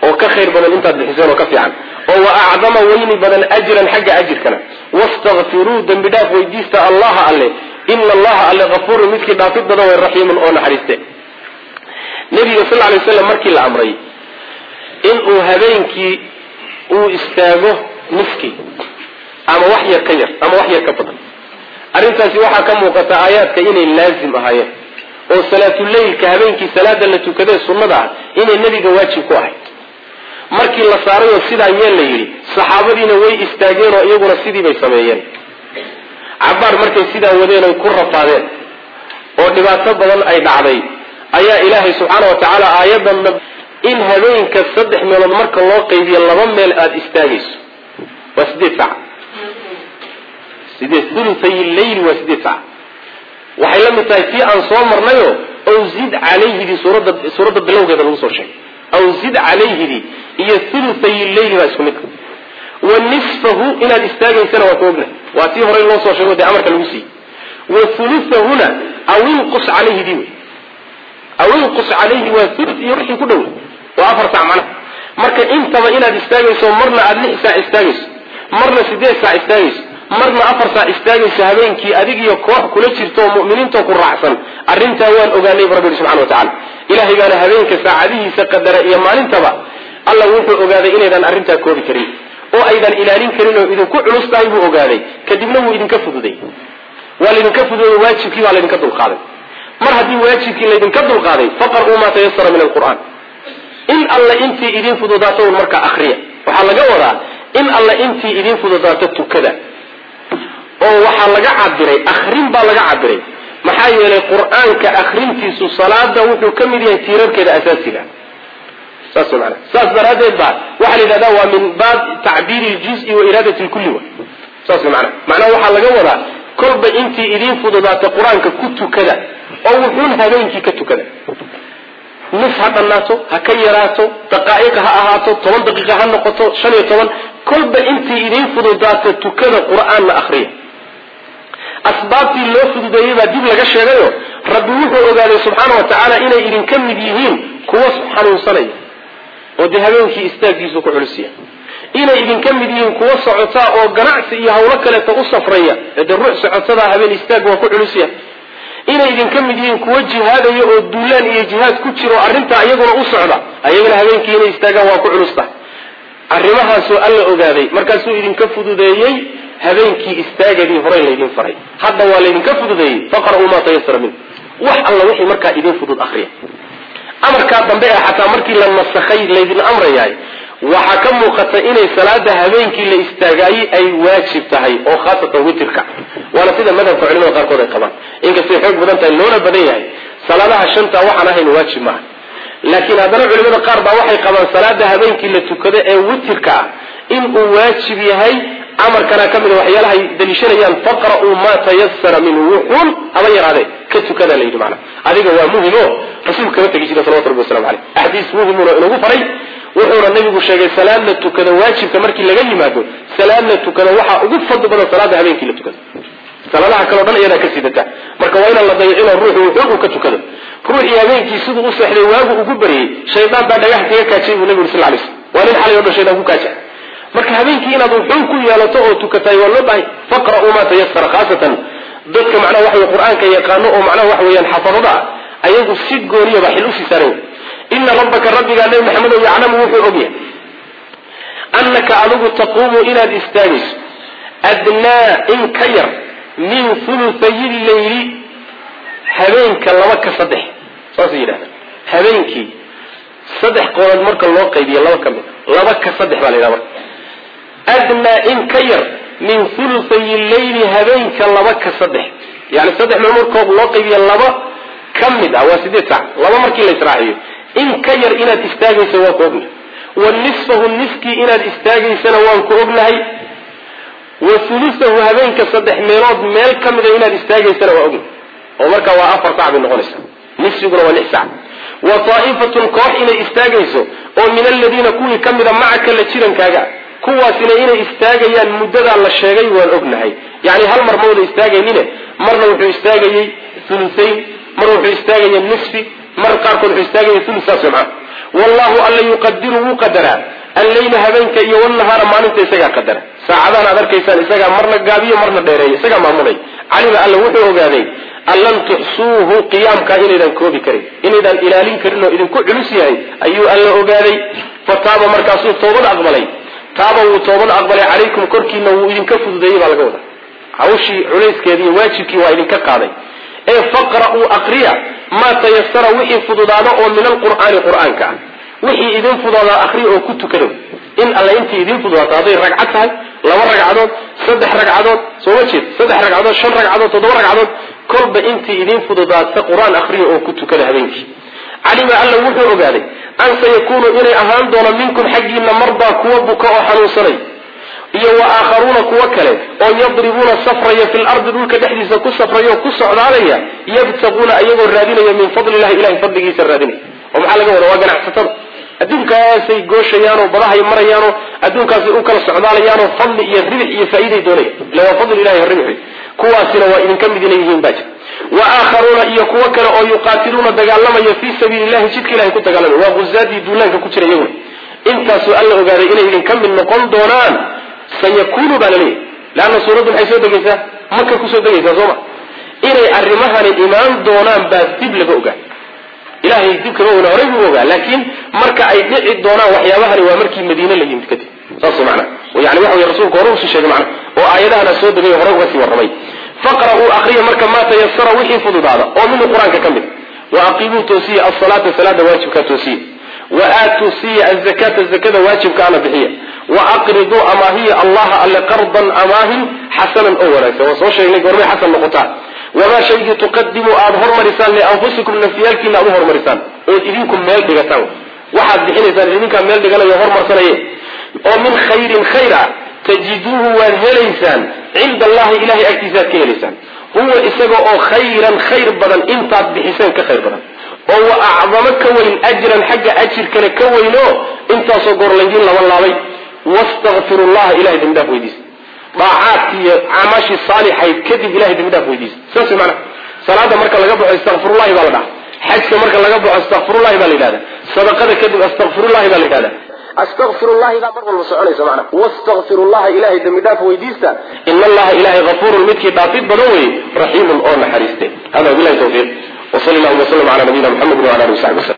oo ka khayr badan intaad bixiseen oo ka fiican oo wa acdama weyni badan ajran xagga ajirkana wastakfiruu dembi dhaaf weydiista allaha alle ina allaha alle kafuurun midkii dhaafid badan way raxiimun oo naxariiste nabiga sal lay slam markii la amray inuu habeenkii uu istaago niskii ama wax yar ka yar ama wax yar ka badan arrintaasi waxaa ka muuqata aayaadka inay laazim ahaayeen oo salaatuleylka habeenkii salaada la tukadee sunnada ah inay nebiga waajib ku ahayd markii la saarayoo sidaa yeel la yidhi saxaabadiina way istaageen oo iyaguna sidii bay sameeyeen cabaar markay sidaa wadeen oy ku rafaadeen oo dhibaato badan ay dhacday ayaa ilaahay subxaana wa tacaala aayadan in habeenka saddex meelood marka loo qaybiyo laba meel aada istaagayso waa sideed sac sideed ulutay leyli waa sideed sac waxay la mid tahay tii aan soo marnayo ow zid calayhidii suuradda suuradda bilowgeeda lagu soo sheegay aw zid calayhidii iyo ulutay leyli baa isku mid wa nisfahu inaad istaagaysana waa ka ogna waa tii horey loo soo sheego dee amarka lagu siiyey wa ulutahuna aw inqus calayhidii wey aw inqus calayhi waa ulu iyo wixii ku dhow waa afar sac macnaha marka intaba inaad istaagayso marna aada lix saac istaagayso marna sideed saac istaagayso marna afar saac istaagayso habeenkii adig iyo koox kula jirto oo mu'miniintoo ku raacsan arrintaa waan ogaanay bu rabbi yihi subxana wa tacala ilahay baana habeenka saacadihiisa qadara iyo maalintaba alla wuxuu ogaaday inaydan arrintaa koobi karin oo aydan ilaalin karin oo idinku culus tahay buu ogaaday kadibna wuu idinka fududay waa laydinka fududay waajibkii baa laydinka dulqaaday mar haddii waajibkii laydinka dulqaaday faqar'uu maa tayasara min alqur'aan in alla intii idin fududaato un markaa akriya waxaa laga wadaa in alla intii idin fududaato tukada oo waxaa laga cabiray akrin baa laga cabiray maxaa yeelay qur-aanka akrintiisu salaada wuxuu ka mid yahay tiirarkeeda asaasiga saas mana saas daraaddeed ba waxaa la yidhahda waa min baab tacbiiri ljuzi wa iraadati lkulli wa saas mana macnaha waxaa laga wadaa kolba intii idin fududaato qur-aanka ku tukada oo wuxuun habeenkii ka tukada nis ha dhannaato ha ka yaraato daqaa'iq ha ahaato toban daqiiqa ha noqoto shan iyo toban kolba intii idin fududaato tukada qur-aanna akriya asbaabtii loo fududeeyey baa dib laga sheegayo rabbi wuxuu ogaaday subxaana wa tacaala inay idinka mid yihiin kuwa xanuunsanaya oo dee habeenkii istaagiisu ku culisiya inay idinka mid yihiin kuwa socotaa oo ganacsi iyo hawlo kaleeta u safraya dee ruux socotadaa habeen istaag waa ku culisiya inay idinka mid yihiin kuwa jihaadaya oo duulaan iyo jihaad ku jiro arrintaa iyaguna u socda ayagana habeenkii inay istaagaan waa ku culusta arrimahaasoo alla ogaaday markaasuu idinka fududeeyey habeenkii istaagadii horey laydin faray hadda waa laydinka fududeeyey faqra'uu maa tayasara min wax alla wixii markaa idin fudud akriya amarkaa dambe ee xataa markii la nasakhay laydin amrayahay waxaa ka muuqata inay salaada habeenkii la istaagaayey ay waajib tahay oo khaasatan witirka waana sida madhabka culimada qaarkood ay qabaan inkastay xoog badan tahay loona badan yahay salaadaha shanta waxaan ahayn waajib maaha laakiin haddana culimada qaar baa waxay qabaan salaada habeenkii la tukado ee witirka ah inuu waajib yahay amarkana ka mida waxyaalahay daliishanayaan faqra'uu maa tayasara minhu wuxuun haba yaraadee ka tukada la yidhi macna adiga waa muhimo rasuulka kama tegi jira salawatu rabbi waslamu caleyh axaadiis muhimuna inagu faray wuxuuna nabigu sheegay salaad la tukado waajibka markii laga yimaado salaad la tukado waxaa ugu fadli badan salaada habeenkii la tukado salaadaha kaleo dhan iyadaa ka sidata marka waa inaan la dayicino ruuxu wuxuun uu ka tukado ruuxii habeenkii siduu u seexday waagu ugu baryey shaydaan baa dhagax kaga kaajay buu nabigu sal lay slam waa nin xalay o dhan shaydaan ku kaaja marka habeenkii inaad wuxuun ku yeelato oo tukataay waa loo bahay faqra'uu maa tayasara khaasatan dadka macnaha waxa wey qur-aanka yaqaano oo macnaha waxa weeyaan xafadada ah ayagu si gooniyaba xil usii saaran ina rabbaka rabbigaa nabi maxamedo yaclamu wuxuu ogyahay annaka adigu taquumu inaad istaagayso adnaa in ka yar min huluthayi leyli habeenka laba ka saddex saasay yidhahda habeenkii saddex qoolood marka loo qaybiyo laba ka mid laba ka saddex baa la yidhaha marka adnaa in ka yar min huluthayi leyli habeenka laba ka saddex yani saddex meel markood loo qaybiyo laba ka mid ah waa sideed sac laba markii la israaciyo in ka yar inaad istaagayso waan ku ognahay wa nisfahu niskii inaad istaagaysana waan ku ognahay wa hulusahu habeenka saddex meelood meel ka mida inaad istaagaysana waa ognahay oo markaa waa afar sac bay noqonaysaa nisfiguna waa lix sac wa taa'ifatun koox inay istaagayso oo min aladiina kuwii ka mida macaka la jirankaaga kuwaasina inay istaagayaan muddadaa la sheegay waan ognahay yani hal mar ma wada istaagaynine marna wuxuu istaagayey hulusayn mar wuxuu istaagaya nisfi mar qaarkood wuxuu istaagaya ulu saas maa wallahu alla yuqadiru wuu qadaraa alleyla habeenka iyo wnahaara maalinta isagaa qadara saacadahan aad arkaysaan isagaa marna gaabiyo marna dheereeyo isagaa maamulay calima alla wuxuu ogaaday an lan tuxsuuhu qiyaamkaa inaydan koobi karin inaydan ilaalin karin oo idinku culus yahay ayuu alla ogaaday fataaba markaasuu toobad aqbalay taaba wuu toobad aqbalay calaykum korkiina wuu idinka fududeeyey baa laga wadaa hawshii culayskeedi iyo waajibkii waa idinka qaaday ee faqra'uu aqriya maa tayasara wixii fududaado oo min alqur'aani qur'aanka ah wixii idin fudoodaa aqriya oo ku tukado in alle intii idin fududaato hadday ragcad tahay laba ragcadood saddex ragcadood soo ma jeed saddex ragcadood shan ragcadood toddoba ragcadood kolba intii idin fududaata qur-aan aqriya oo ku tukada habeenkii calima alla wuxuu ogaaday an sayakuunu inay ahaan doono minkum xaggiina mardaa kuwa buka oo xanuunsanay iyo wa aakharuuna kuwo kale oo yadribuuna safraya fi lardi dhulka dhexdiisa ku safraya oo ku socdaalaya yabtaquuna ayagoo raadinaya min fadli illahi ilahay fadligiisa raadinaya oo maxaa laga wada waa ganacsatada adduunkaasay gooshayaan oo badahay marayaanoo adduunkaasay u kala socdaalayaanoo fadli iyo ribix iyo faa'iiday doonaya ila waa fadli ilahi ribixi kuwaasina waa idinka mid inay yihiin baa jir wa aakharuuna iyo kuwo kale oo yuqaatiluuna dagaalamaya fii sabiili illahi jidka ilahay ku dagaalamaya waa guzaadii duulaanka ku jira iyaguna intaasuu alla ogaaday inay idinka mid noqon doonaan sayakunu baa laleeyahy leanna suuraddu maxay soo degaysaa maka kusoo degaysaa sooma inay arrimahani imaan doonaan baa dib laga ogaa ilahay dib kama ogna horay buu ogaa laakiin marka ay dhici doonaan waxyaabahani waa markii madiine la yimid kadib saas macna yani waxa wey rasuulku hore usii sheegay macna oo aayadahana soo degay hore uga sii warramay faqra'uu akriya marka maa tayasara wixii fududaada oo minhu qur-aanka ka mid wa aqiimuu toosiya asalaata salaada waajibkaa toosiya wa aatuu siiya azakata zakada waajibkaana bixiya wa aqriduu amaahiya allaha alle qardan amaahin xasanan oo wanaagsan waa soo sheegnay goormay xasan noqotaa wamaa shaygii tuqadimu aada hormarisaan lianfusikum nafyaalkiina aad u hormarisaan ood idinku meel dhigataan waxaad bixinaysaan idinkaa meel dhiganayo hormarsanaye oo min khayrin khayr ah tajiduuhu waad helaysaan cinda allahi ilahay agtiisaaad ka helaysaan huwa isaga oo khayran khayr badan intaad bixiseen ka khayr badan oo wa acdamo ka weyn ajran xagga ajirkana ka weynoo intaasoo goor laydiin laban laabay wastakfiru llaha ilahay dembi dhaaf weydiisa daacaadki iyo camaashii saalixayd kadib ilahay dembi dhaaf weydiisa saas mana salaada marka laga baxo istakfirullahi baa la dhaha xajka marka laga baxo astakfirullahi baa la yidhahda sadaqada kadib astakfirullahi baa la yidhahda astakfirullahi baa mar walba soconaysa macna wastakfirullaha ilahay dembi dhaaf weydiista ina allaha ilahay hafuurun midkii dhaafid badan weye raxiimun oo naxariiste hada bilahi tawfiiq وصلى الله وسلم على نبينا محمد وعلى اله وصحبه وسلم